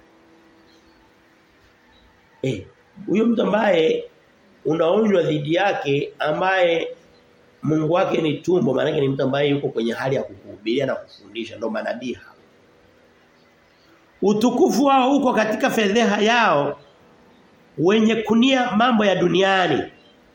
Eh, huyo mtu ambaye unaonywa dhidi yake ambaye Mungu wake ni tumbo maana ni mtu ambaye yuko kwenye hali ya kukuhubiria na kufundisha ndo manabii Utukufu wao uko katika fedheha yao wenye kunia mambo ya duniani.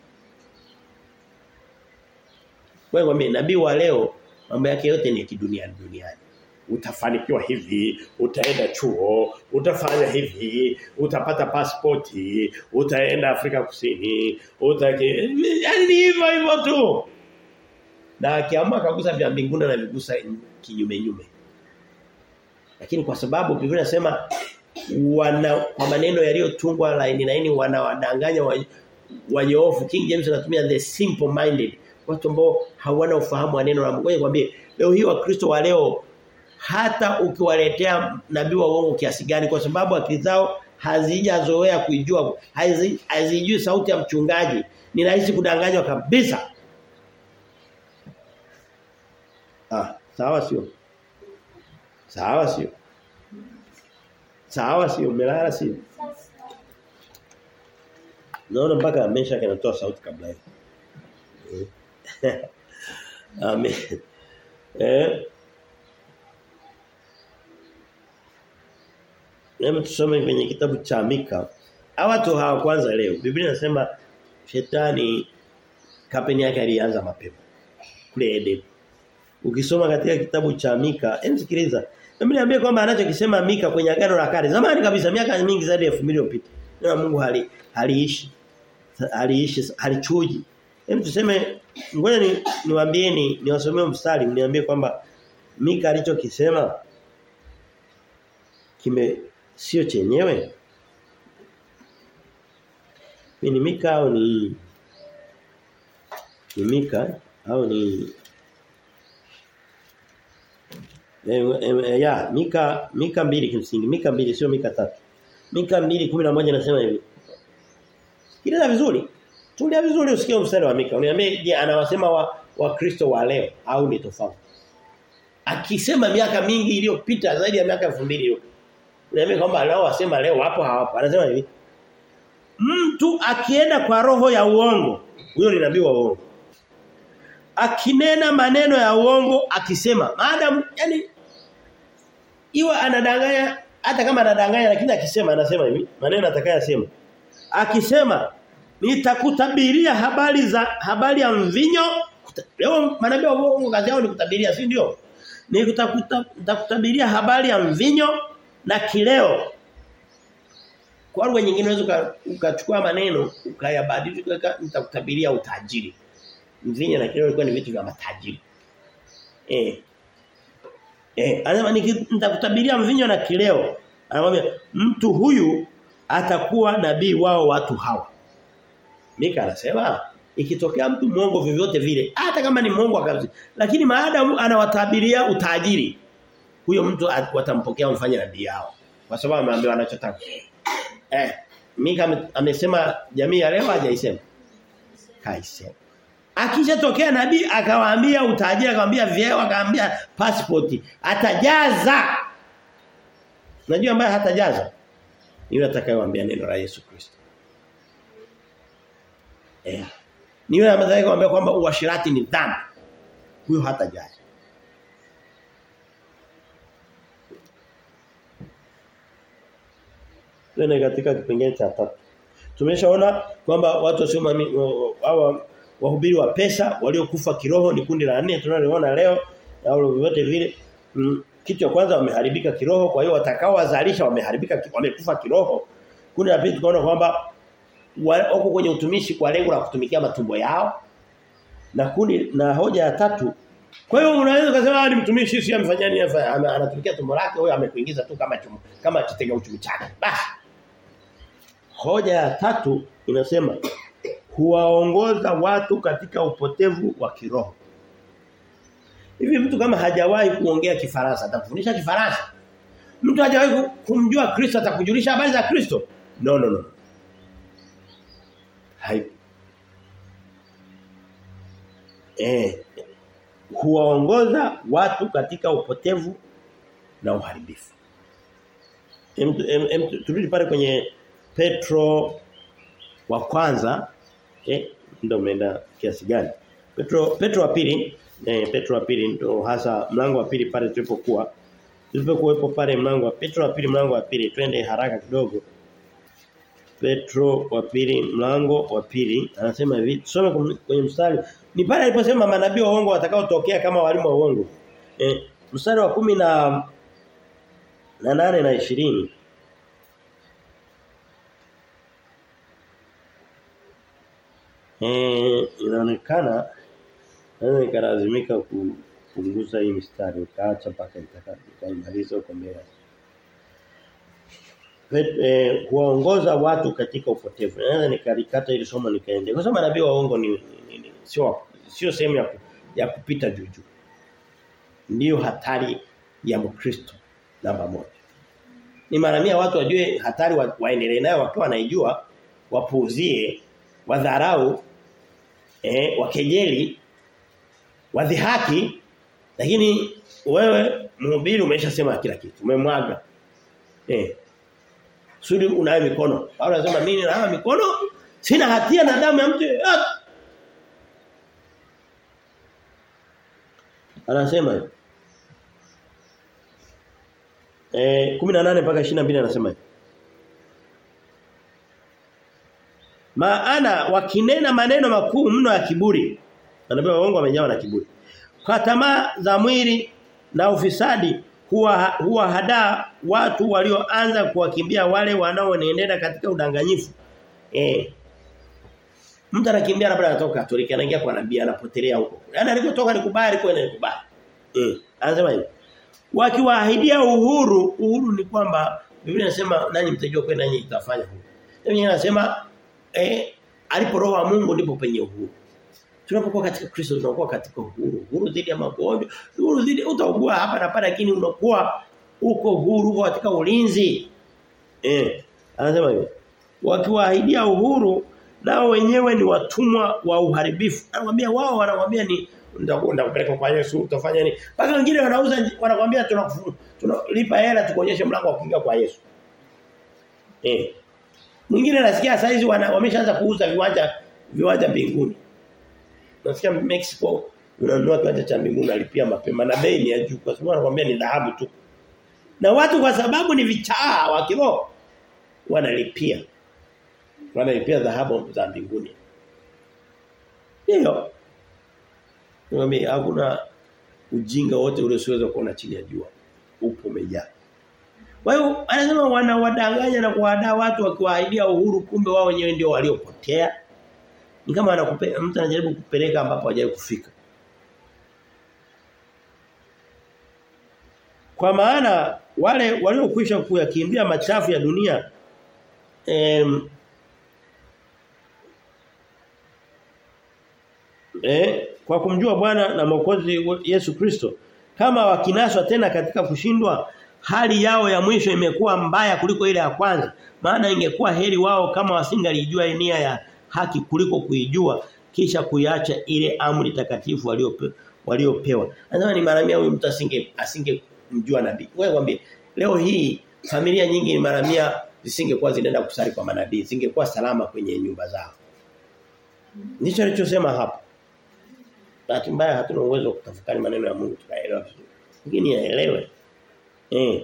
Wewe mimi nabii wa leo mambo yake yote ni kidunia duniani. Utafanikiwa hivi, utaenda chuo, utafanya hivi, utapata pasipoti, utaenda Afrika Kusini, utake yani hivyo hivyo tu. Na akiamua kagusa vya mbinguni na vigusa kinyume nyume. Lakini kwa sababu Biblia inasema wana kwa maneno yaliyotungwa laini laini wanawadanganya wanyofu King James anatumia the simple minded watu ambao hawana ufahamu wa neno la Mungu. Ngoja leo hii wakristo wa leo hata ukiwaletea nabii wa uongo kiasi gani kwa sababu akili zao hazijazoea kuijua hazijui sauti ya mchungaji ni rahisi kudanganywa kabisa. Ah, sawa sio? Sawa sio? Sawa sio? Umelala sio? Naona mpaka amesha kanatoa sauti kabla hiyo. Amen. Eh. Hebu tusome kwenye kitabu cha Mika. Hawa watu hawa kwanza leo. Biblia inasema shetani kampeni yake alianza mapema. Kule Eden. Ukisoma katika kitabu cha Mika, hebu sikiliza. Hebu niambie kwamba anachokisema Mika kwenye agano la kale. Zamani kabisa miaka mingi zaidi ya 2000 iliyopita. Na Mungu hali haliishi. Haliishi, halichuji. Hebu tuseme ngoja ni niwaambieni niwasomee mstari mniambie kwamba Mika alichokisema kime sio chenyewe. Ni Mika au ni ni Mika au ni e, e, ya Mika Mika mbili kimsingi Mika mbili sio Mika tatu Mika mbili kumi na moja nasema hivi Sikiliza vizuri Tulia vizuri usikie mstari wa Mika. Uniambie je anawasema wa Wakristo wa leo au ni tofauti? Akisema miaka mingi iliyopita zaidi ya miaka 2000 hiyo. Uniambie kwamba leo wasema leo hapo hawapo. Anasema hivi. Mtu akienda kwa roho ya uongo, huyo ni nabii wa uongo. Akinena maneno ya uongo akisema, madam yani iwe anadanganya hata kama anadanganya lakini akisema anasema hivi, maneno atakayosema. Akisema nitakutabiria habari za habari ya mvinyo leo manabii wa uongo kazi yao ni kutabiria si ndio nitakutabiria habari ya mvinyo na kileo kwa lugha nyingine unaweza ukachukua maneno ukayabadilisha nitakutabiria utajiri mvinyo na kileo ilikuwa ni vitu vya matajiri eh eh anasema nitakutabiria mvinyo na kileo anamwambia mtu huyu atakuwa nabii wao watu hawa Mika anasema ikitokea mtu mwongo vyovyote vile hata kama ni mwongo kabisa lakini maadamu anawatabiria utajiri huyo mtu watampokea mfanye nabii yao kwa sababu ameambiwa anachotaka eh Mika amesema jamii ya leo hajaisema kaisema akishatokea nabii akawaambia utajiri akamwambia vyeo akamwambia passport atajaza najua ambaye hatajaza ni yule atakayewaambia neno la Yesu Kristo Eh. Ni yule ambaye kumwambia kwamba uashirati ni dhambi. Huyo hata jali. Tuna katika kipengele cha tatu. Tumeshaona kwamba watu wasio hawa wahubiri wa pesa waliokufa kiroho ni kundi la nne tunaloona leo au vyovyote vile mm, kitu cha kwanza wameharibika kiroho kwa hiyo watakao wazalisha wameharibika wamekufa kiroho kundi la pili tukaona kwamba wako kwenye utumishi kwa lengo la kutumikia matumbo yao na kundi na hoja ya tatu kwa hiyo unaweza kusema ni mtumishi si amefanya nini anatumikia tumbo lake huyo amekuingiza tu kama chumu, kama kitega uchumi chake basi hoja ya tatu inasema huwaongoza watu katika upotevu wa kiroho hivi mtu kama hajawahi kuongea kifaransa atakufundisha kifaransa mtu hajawahi kumjua Kristo atakujulisha habari za Kristo no no no hai eh huwaongoza watu katika upotevu na uharibifu. Turudi pale kwenye Petro wa kwanza eh ndio umeenda kiasi gani? Petro Petro wa pili eh Petro wa pili ndio hasa mlango wa pili pale tulipokuwa tulipokuwepo pale mlango wa Petro wa pili mlango wa pili twende haraka kidogo. Petro wa pili mlango wa pili anasema hivi tusome kwenye mstari ni pale aliposema manabii wa uongo watakaotokea kama walimu wa uongo. Eh, mstari wa kumi na na nane na ishirini Eh, inaonekana naweza nikalazimika kupunguza hii mstari ukaacha mpaka nitakaimaliza huko mbele. Eh, kuwaongoza watu katika upotevu. Naweza nikalikata ili somo nikaende. Kwa sababu nabii wa uongo ni, ni, ni sio sio sehemu ya, ya kupita juu juu. Ndiyo hatari ya Mkristo namba moja. Ni mara mia watu wajue hatari wa, waendelee nayo wakiwa wanaijua wapuuzie wadharau eh wakejeli wadhihaki lakini wewe mhubiri umeshasema kila kitu umemwaga eh sudi unayo mikono Paulo anasema mimi nayo mikono sina hatia na damu ya mtu yoyote anasema hivi eh 18 mpaka 22 anasema hivi Maana wakinena maneno makuu mno ya kiburi. Manabii waongo wamejawa na kiburi. Kwa tamaa za mwili na ufisadi huwa huwa hadaa watu walioanza kuwakimbia wale wanaoenenda katika udanganyifu. Eh. Mtu anakimbia labda anatoka Katoliki anaingia kwa nabii anapotelea huko. Yaani alipotoka ni kubaya alikwenda ni kubaya. Eh. Anasema hivi. Wakiwaahidia uhuru, uhuru ni kwamba Biblia inasema nanyi mtajua kwenda nanyi itafanya huru. Biblia inasema eh alipo roho wa Mungu ndipo penye uhuru. Tunapokuwa katika Kristo tunakuwa katika uhuru. Uhuru dhidi ya magonjwa, uhuru dhidi utaugua hapa na pale lakini unakuwa uko huru uko katika ulinzi. Eh, anasema hivyo. Wakiwaahidia uhuru nao wenyewe ni watumwa wa uharibifu. Anakuambia wao wanakuambia ni ndakupeleka kwa Yesu utafanya nini? Mpaka wengine wanauza wanakuambia tunalipa hela tukuonyeshe mlango wa kuingia kwa Yesu. Eh. Mwingine nasikia saizi wameshaanza kuuza viwanja viwanja mbinguni. Nasikia Mexico unanunua kiwanja cha mbinguni alipia mapema na bei ni ya juu kwa sababu anakuambia ni dhahabu tu. Na watu kwa sababu ni vichaa wa kiroho wanalipia. Wanalipia dhahabu za mbinguni. Hiyo. Niambia hakuna ujinga wote ule usiweza kuona chini ya jua. Upo umejaa. Kwa hiyo anasema wanawadanganya na kuwadaa watu wakiwaahidia uhuru kumbe wao wenyewe ndio waliopotea. Ni kama anakupe mtu anajaribu kupeleka ambapo hajawahi kufika. Kwa maana wale waliokwisha kuyakimbia machafu ya dunia em, eh, kwa kumjua Bwana na Mwokozi Yesu Kristo kama wakinaswa tena katika kushindwa hali yao ya mwisho imekuwa mbaya kuliko ile ya kwanza maana ingekuwa heri wao kama wasingalijua nia ya haki kuliko kuijua kisha kuiacha ile amri takatifu waliopewa waliopewa anasema ni mara mia huyu mtu asinge asinge mjua nabii wewe kwambie leo hii familia nyingi ni mara mia zisingekuwa zinaenda kusali kwa manabii zingekuwa salama kwenye nyumba zao ndicho alichosema hapa bahati mbaya hatuna uwezo wa kutafakari maneno ya Mungu tukaelewa vizuri lakini yaelewe Eh.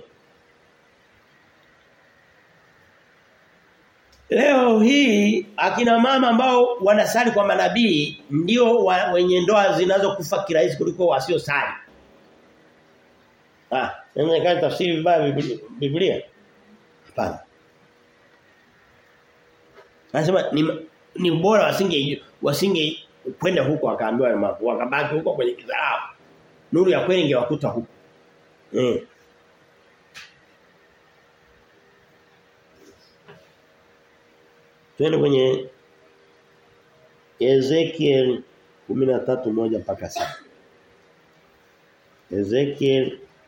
Leo hii akina mama ambao wanasali kwa manabii ndio wa, wenye ndoa zinazokufa kirahisi kuliko wasiosali. Ah, inawezekana tafsiri vibaya Biblia- Biblia. Hapana. Anasema ni ni bora wasinge wasinge kwenda huko wakaambiwa hayo mambo. Wakabaki huko kwenye kidharau. Nuru ya kweli ingewakuta huko. Eh. Twende kwenye Ezekiel 13:1 mpaka 7. Ezekiel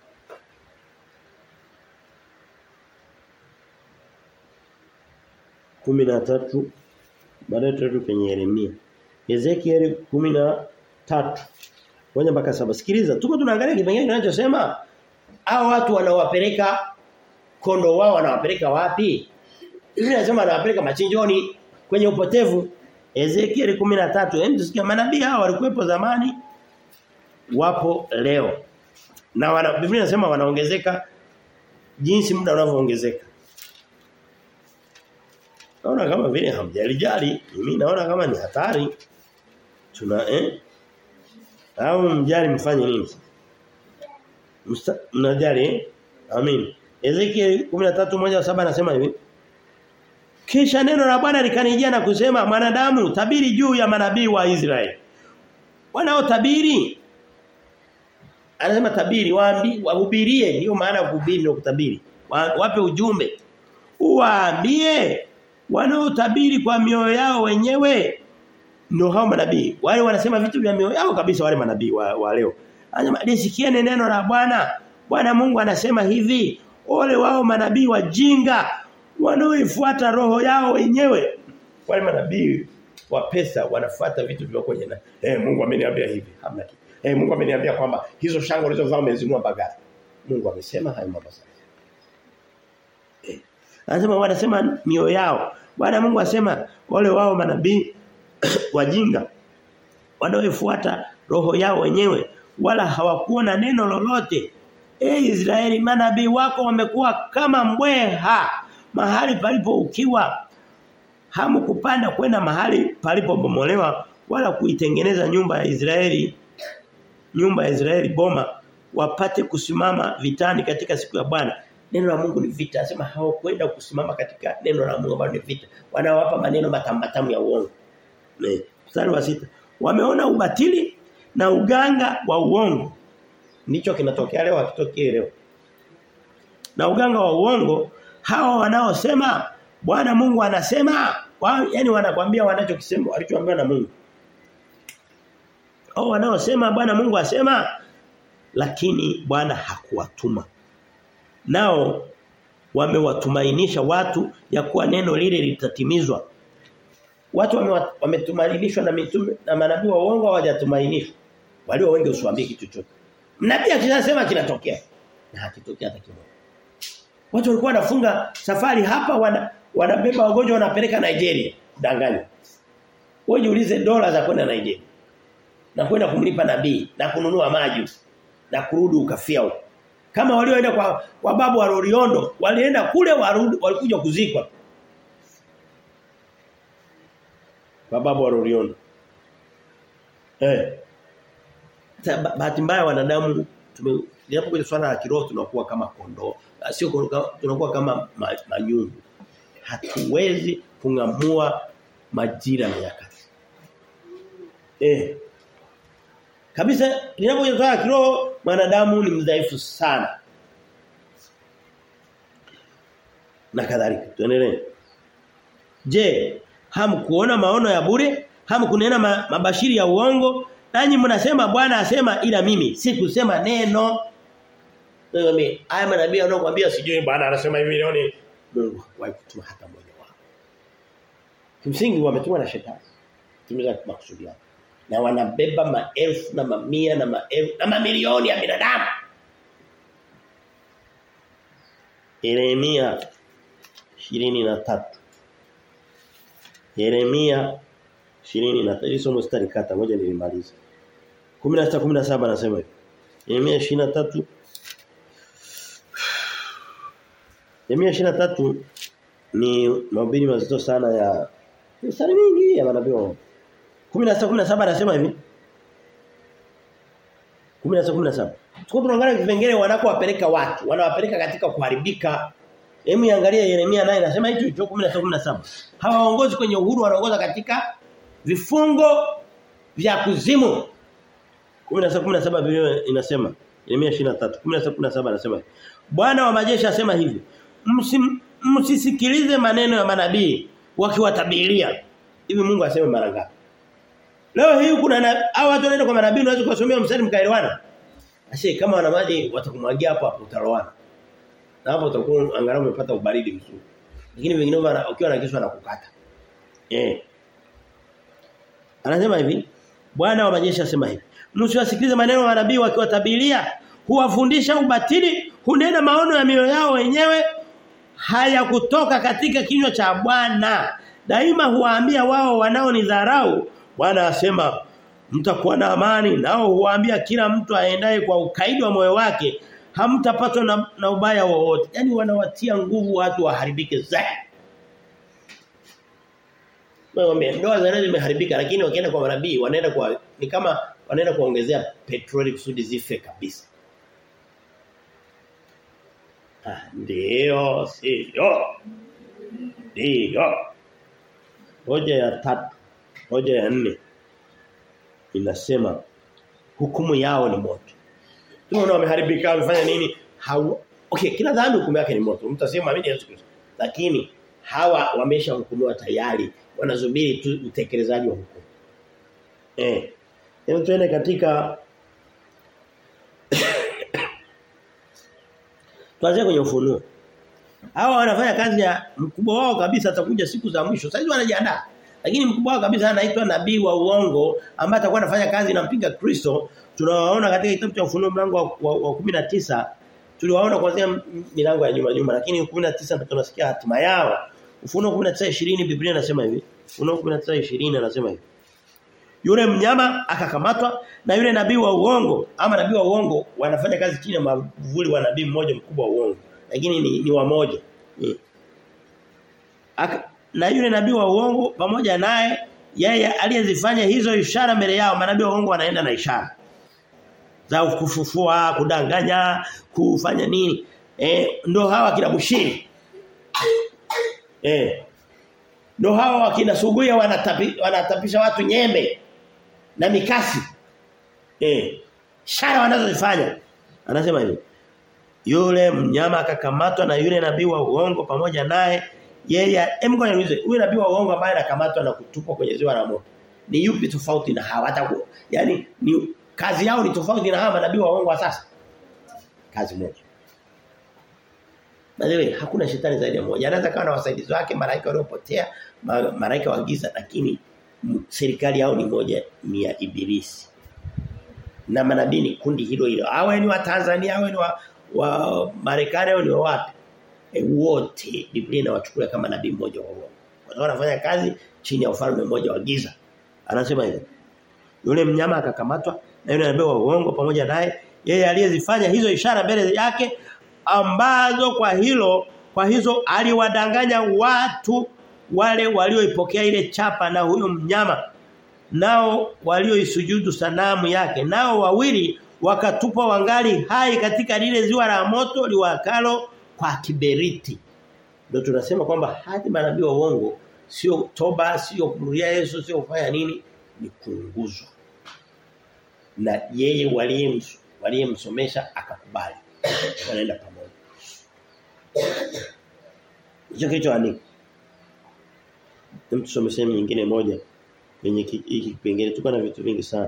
kumi na tatu baadaye tatu kwenye Yeremia. Ezekiel kumi na tatu moja mpaka saba. Sikiliza, tuko tunaangalia kipengele kinachosema hao watu wanawapeleka kondo wao wanawapeleka wapi? Hivi nasema anawapeleka machinjoni kwenye upotevu. Ezekiel 13. Hem tusikia manabii hao walikuwepo zamani wapo leo. Na wana, Biblia inasema wanaongezeka jinsi muda unavyoongezeka. Naona kama vile hamjalijali, mimi naona kama ni hatari. Tuna eh? Au mjali mfanye nini? Msta- Mnajali eh? Amin. Ezekiel 13:1 anasema hivi. Kisha neno la Bwana likanijia na kusema mwanadamu tabiri juu ya manabii wa Israeli. Wanaotabiri anasema tabiri waambi wahubirie ndio maana ya kuhubiri ndio kutabiri. Wa, wape ujumbe. Uwaambie wanaotabiri kwa mioyo yao wenyewe ndio hao manabii. Wale wanasema vitu vya mioyo yao kabisa wale manabii wa, wa leo. Anasema lisikieni neno la Bwana. Bwana Mungu anasema hivi, ole wao manabii wajinga wanaoifuata roho yao wenyewe. Wale manabii wa pesa wanafuata vitu vya kwenye na eh Mungu ameniambia hivi, hamna kitu. Eh Mungu ameniambia kwamba hizo shanga ulizovaa umezinunua bagari. Mungu amesema hayo mambo sasa. Eh. Anasema wanasema mioyo yao. Bwana Mungu asema wale wao manabii wajinga wanaoifuata roho yao wenyewe wala hawakuwa na neno lolote. E Israeli manabii wako wamekuwa kama mbweha mahali palipo ukiwa hamkupanda kwenda mahali palipobomolewa wala kuitengeneza nyumba ya Israeli nyumba ya Israeli boma wapate kusimama vitani katika siku ya Bwana neno la Mungu ni vita anasema hawakwenda kusimama katika neno la Mungu ambalo ni vita wanawapa maneno matamu matamu ya uongo Ne. Mstari wa sita. Wameona ubatili na uganga wa uongo. Ndicho kinatokea leo hakitokee leo. Na uganga wa uongo hawa wanaosema Bwana Mungu anasema wa, yani wanakwambia wanachokisema walichoambiwa na Mungu. Hao wanaosema Bwana Mungu asema lakini Bwana hakuwatuma. Nao wamewatumainisha watu ya kuwa neno lile litatimizwa watu wame- wametumainishwa na mitume na manabii wa uongo hawajatumainishwa. Walio wengi usiwaambie kitu chochote. Nabii akishasema kinatokea na hakitokea hata kimoja. Watu walikuwa wanafunga safari hapa wana, wanabeba wagonjwa wanapeleka Nigeria, danganya. Wewe jiulize dola za kwenda Nigeria. Na kwenda kumlipa nabii na kununua maji na kurudi ukafia huko. Kama walioenda kwa kwa babu wa Loliondo, walienda kule warudi walikuja kuzikwa. Mababu wa Loliondo. Eh. Ta- ba- Bahati mbaya wanadamu tume linapokuja swala la kiroho tunakuwa kama kondoo. Ah, Sio kondoo, tunakuwa kama ma, manyungu. Hatuwezi kungamua majira na nyakati. Eh. Kabisa linapokuja swala la kiroho mwanadamu ni mdhaifu sana. Na kadhalika. Tuendelee. Je, hamkuona maono ya bure? Hamkunena ma, mabashiri ya uongo? Nanyi mnasema Bwana asema ila mimi sikusema neno. Mimi haya manabii wanaokuambia sijui Bwana anasema hivi leo ni Mungu haikutuma hata mmoja wao. Kimsingi wametumwa na shetani. Tumiza makusudi yao. Na wanabeba maelfu na mamia na maelfu na mamilioni ya binadamu. Yeremia 23 Yeremia 23 hizo mstari kata moja nilimaliza 16 17 anasema hivi Yeremia 23 Yeremia 23 ni mahubiri mazito sana ya mstari mingi ya manabii wa 16 17 anasema hivi 16 17 tuko tunaangalia vipengele wanakowapeleka watu, wanawapeleka katika kuharibika. Hebu angalia Yeremia naye anasema hicho hicho 16 17. Hawaongozi kwenye uhuru wanaongoza katika vifungo vya kuzimu. 16 17 Biblia inasema Yeremia 23 16 17 anasema Bwana wa majeshi asema hivi Msim, msisikilize maneno ya manabii wakiwatabiria hivi Mungu aseme mara ngapi Leo hii kuna au watu wanaenda kwa manabii unaweza kusomea mstari mkaelewana Ashe kama wana maji watakumwagia hapo hapo utaroana na hapo utakuwa angalau umepata ubaridi mzuri lakini vingine ukiwa na kisu anakukata eh Anasema hivi Bwana wa majeshi asema hivi msiwasikilize maneno ya manabii wakiwatabiria huwafundisha ubatili hunena maono ya mioyo yao wenyewe haya kutoka katika kinywa cha Bwana daima huwaambia wao wanaonidharau Bwana asema mtakuwa na amani nao huwaambia kila mtu aendaye kwa ukaidi wa moyo wake hamtapatwa na, na ubaya wowote yani wanawatia nguvu watu waharibike zaidi Mwambie ndoa za zimeharibika lakini wakienda kwa manabii wanaenda kwa ni kama wanaenda kuongezea petroli kusudi zife kabisa. Ah ndio sio. Ndio. Hoja ya tatu, hoja ya nne inasema hukumu yao ni moto. Tunaona wameharibika wamefanya nini? Hawa Okay, kila dhambi hukumu yake ni moto. Mtasema amini Yesu Kristo. Lakini hawa wameshahukumiwa tayari wanasubiri tu utekelezaji wa hukumu. Eh. Hebu tuende katika Tuanze kwenye ufunuo. Hawa wanafanya kazi ya mkubwa wao kabisa atakuja siku za mwisho. Sasa wanajiandaa. Lakini mkubwa wao kabisa anaitwa nabii wa uongo ambaye atakuwa anafanya kazi na mpinga Kristo. Tunawaona katika kitabu cha ufunuo mlango wa, wa, wa 19 tuliwaona kuanzia milango ya nyuma nyuma lakini 19 ndio tunasikia hatima yao. Ufunuo 19:20 Biblia inasema hivi. Ufunuo 19:20 anasema hivi. Yule mnyama akakamatwa na yule nabii wa uongo ama nabii wa uongo wanafanya kazi chini ya mavuli wa nabii mmoja mkubwa wa uongo lakini ni, ni wamoja. Ni. Aka, na yule nabii wa uongo pamoja naye yeye aliyezifanya hizo ishara mbele yao manabii wa uongo wanaenda na ishara za kufufua, kudanganya, kufanya nini? Eh ndo hawa kila mushiri. Eh ndo hawa wakina suguya wanatapi, wanatapisha watu nyembe na mikasi. Eh. Shara wanazozifanya. Anasema hivi. Yule mnyama akakamatwa na yule nabii wa uongo pamoja naye yeye hem ngoja niulize huyu nabii wa uongo ambaye anakamatwa na kutupwa kwenye ziwa la moto. Ni yupi tofauti na hawa hata yani ni kazi yao ni tofauti na hawa manabii wa uongo wa sasa. Kazi moja. By the way, hakuna shetani zaidi ya mmoja. Anaweza kawa na wasaidizi wake malaika waliopotea, malaika wa giza lakini serikali yao ni moja ni ya ibilisi. Na manabii ni kundi hilo hilo. Awe ni wa Tanzania, awe ni wa, wa Marekani au ni wa wapi? E, wote Biblia inawachukulia kama nabii mmoja wa uongo. Kwa sababu wanafanya kazi chini ya ufalme mmoja wa giza. Anasema hivi. Yule mnyama akakamatwa na yule nabii wa uongo pamoja naye yeye aliyezifanya hizo ishara mbele yake ambazo kwa hilo kwa hizo aliwadanganya watu wale walioipokea ile chapa na huyo mnyama nao walioisujudu sanamu yake nao wawili wakatupwa wangali hai katika lile ziwa la moto liwakalo kwa kiberiti ndio tunasema kwamba hadi manabii wa uongo sio toba sio kumrudia Yesu sio kufanya nini ni kuunguzwa na yeye waliyemsomesha akakubali wanaenda pamoja hicho kicho andiko tusome sehemu nyingine moja kwenye hiki kipengele tuko na vitu vingi sana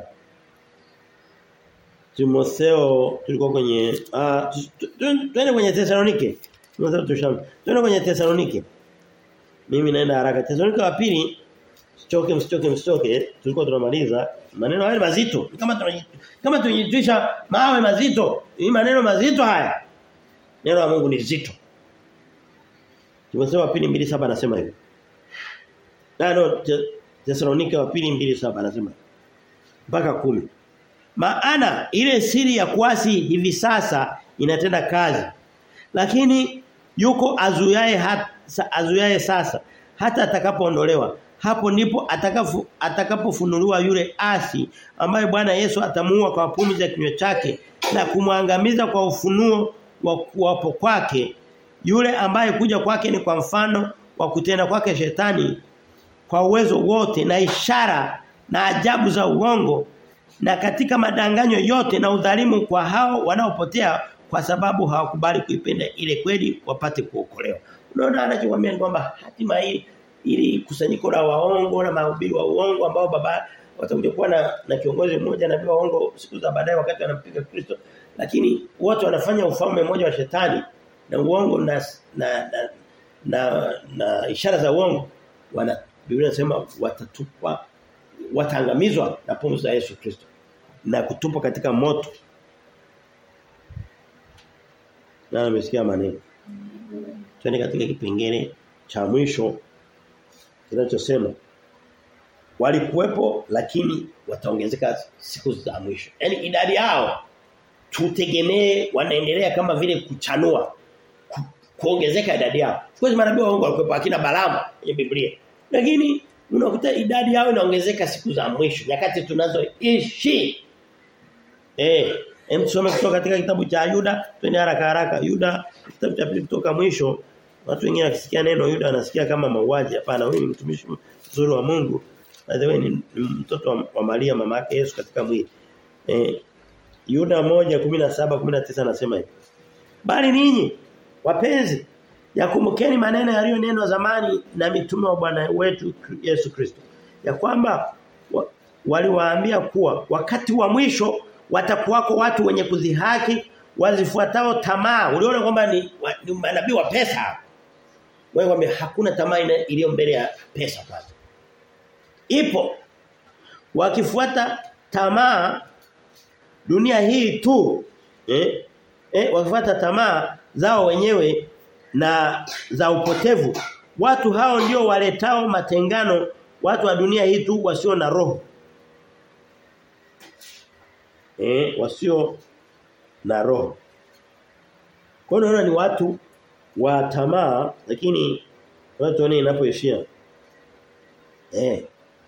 Timotheo tulikuwa kwenye ah twende kwenye Thessalonike Timotheo tusham twende kwenye Thessalonike mimi naenda haraka Thessalonike wa pili Msichoke msichoke msichoke tulikuwa tunamaliza maneno haya mazito kama kama tunajitwisha mawe mazito hii maneno mazito haya neno la Mungu ni zito Timotheo wa pili 2:7 anasema hivi na no Thessalonike wa pili 2:7 anasema mpaka kumi maana ile siri ya kuasi hivi sasa inatenda kazi lakini yuko azuyaye hata azuyaye sasa hata atakapoondolewa hapo ndipo atakafu atakapofunuliwa yule asi ambaye Bwana Yesu atamuua kwa pumzi ya kinywa chake na kumwangamiza kwa ufunuo wa kuwapo kwake yule ambaye kuja kwake ni kwa mfano wa kutenda kwake shetani kwa uwezo wote na ishara na ajabu za uongo na katika madanganyo yote na udhalimu kwa hao wanaopotea kwa sababu hawakubali kuipenda ile kweli wapate kuokolewa. Unaona anachokwambia ni kwamba hatima hii ili kusanyiko la waongo na mahubiri wa uongo ambao baba watakuja kuwa na, na kiongozi mmoja na waongo siku za baadaye wakati anampiga Kristo lakini watu wanafanya ufalme mmoja wa shetani na uongo na na na, na, na ishara za uongo wana Biblia inasema watatupwa wataangamizwa na pumzi za Yesu Kristo na kutupwa katika moto na amesikia maneno twende katika kipengele cha mwisho kinachosema walikuwepo lakini wataongezeka siku za mwisho yani idadi yao tutegemee wanaendelea kama vile kuchanua ku, kuongezeka idadi yao kwa sababu manabii waongo walikuwepo akina Balaamu kwenye Biblia lakini unakuta idadi yao inaongezeka siku za mwisho nyakati tunazoishi eh hem tusome kutoka katika kitabu cha Yuda twende haraka haraka Yuda kitabu cha pili kutoka mwisho watu wengine wakisikia neno Yuda anasikia kama mauaji hapana huyu ni mtumishi mzuri wa Mungu by the way ni, ni mtoto wa, wa Maria mama yake Yesu katika mwili eh Yuda 1:17 19 anasema hivi bali ninyi wapenzi yakumbukeni maneno yaliyonenwa zamani na mitume wa Bwana wetu Yesu Kristo ya kwamba wa, waliwaambia kuwa wakati wa mwisho watakuwako watu wenye kudhihaki wazifuatao tamaa uliona kwamba ni, wa, ni manabii wa pesa wewe wame hakuna tamaa iliyo mbele ya pesa pale ipo wakifuata tamaa dunia hii tu eh, eh wakifuata tamaa zao wenyewe na za upotevu watu hao ndio waletao matengano watu wa dunia hii tu wasio na roho eh wasio na roho kwa hiyo ni watu wa tamaa lakini watu wane inapoishia eh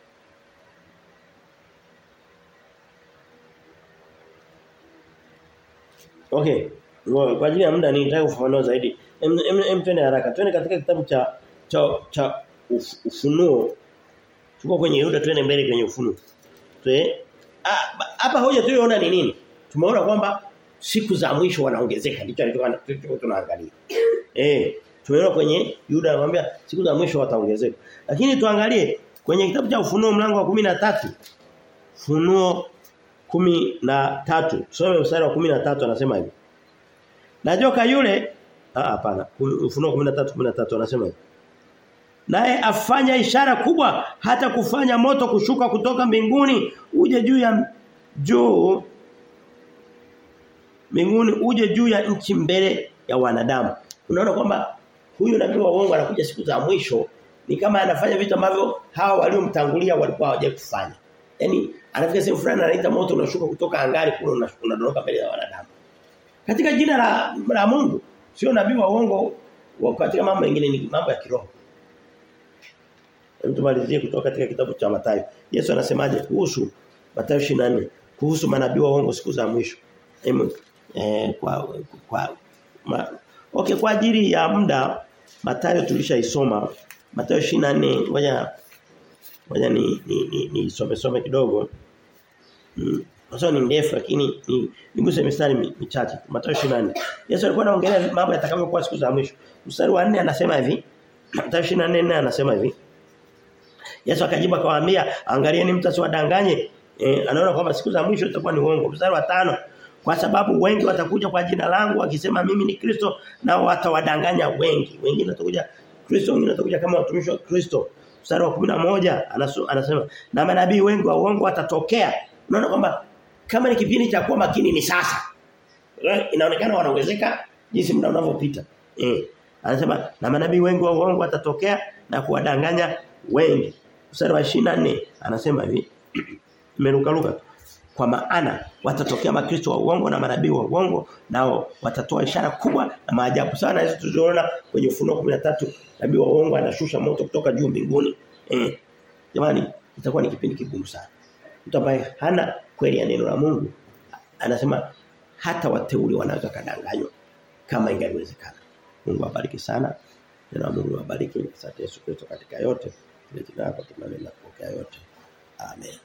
Okay. Kwa ajili ya muda nitaka kufafanua zaidi. Em, em, em twende haraka. Twende katika kitabu cha cha cha uf, ufunuo. Tuko kwenye Yuda twende mbele kwenye ufunuo. Twe hapa hoja tuliyoona ni nini? Tumeona kwamba siku za mwisho wanaongezeka ndicho alichokuwa tunaangalia. Eh, tumeona kwenye Yuda anamwambia siku za mwisho wataongezeka. Lakini tuangalie kwenye kitabu cha ufunuo mlango wa 13. Funuo kumi na tatu tusome mstari wa kumi na tatu anasema hivi na joka yule ah hapana ufunuo 13 13 anasema hivi naye afanya ishara kubwa hata kufanya moto kushuka kutoka mbinguni uje juu ya juu mbinguni uje juu ya nchi mbele ya wanadamu unaona kwamba huyu nabii wa uongo anakuja siku za mwisho ni kama anafanya vitu ambavyo hawa waliomtangulia walikuwa hawajawahi kufanya Yaani anafika sehemu fulani anaita moto unashuka kutoka angani kule unadondoka mbele ya wanadamu. Katika jina la, la Mungu sio nabii wa uongo katika mambo mengine ni mambo ya kiroho. Tumalizie kutoka katika kitabu cha Mathayo. Yesu anasemaje kuhusu Mathayo 24 kuhusu manabii wa uongo siku za mwisho. Eh, kwa kwa ma, okay kwa ajili ya muda Mathayo tulishaisoma Mathayo 24 ngoja ngoja ni ni, ni, ni some some kidogo. Mm. Sasa ni ndefu lakini ni niguse mistari michache. Mathayo 24. Yesu alikuwa anaongelea mambo yatakavyokuwa siku za mwisho. Mstari wa 4 anasema hivi. Mathayo 24 anasema hivi. Yesu akajibu akawaambia angalieni mtu asiwadanganye. E, anaona kwamba siku za mwisho itakuwa ni uongo. Mstari wa 5 kwa sababu wengi watakuja kwa jina langu wakisema mimi ni Kristo na watawadanganya wengi. Wengine watakuja Kristo, wengine watakuja kama watumishi wa Kristo mstari wa 11 anasema na manabii wengi wa uongo watatokea unaona kwamba kama ni kipindi cha kuwa makini ni sasa inaonekana wanaongezeka jinsi muda unavyopita eh anasema na manabii wengi wa uongo watatokea na kuwadanganya wengi mstari wa 24 anasema hivi imeruka ruka kwa maana watatokea makristo wa uongo na manabii wa uongo nao watatoa ishara kubwa na maajabu sana hizo tulizoona kwenye ufunuo 13 nabii wa uongo anashusha moto kutoka juu mbinguni eh jamani itakuwa ni kipindi kigumu sana mtu ambaye hana kweli ya neno la Mungu anasema hata wateule wanaweza kadanganywa kama ingaliwezekana. Mungu awabariki sana. Neno Mungu awabariki. Asante Yesu Kristo katika yote. Kile jina lako tunaenda kupokea yote. Amen.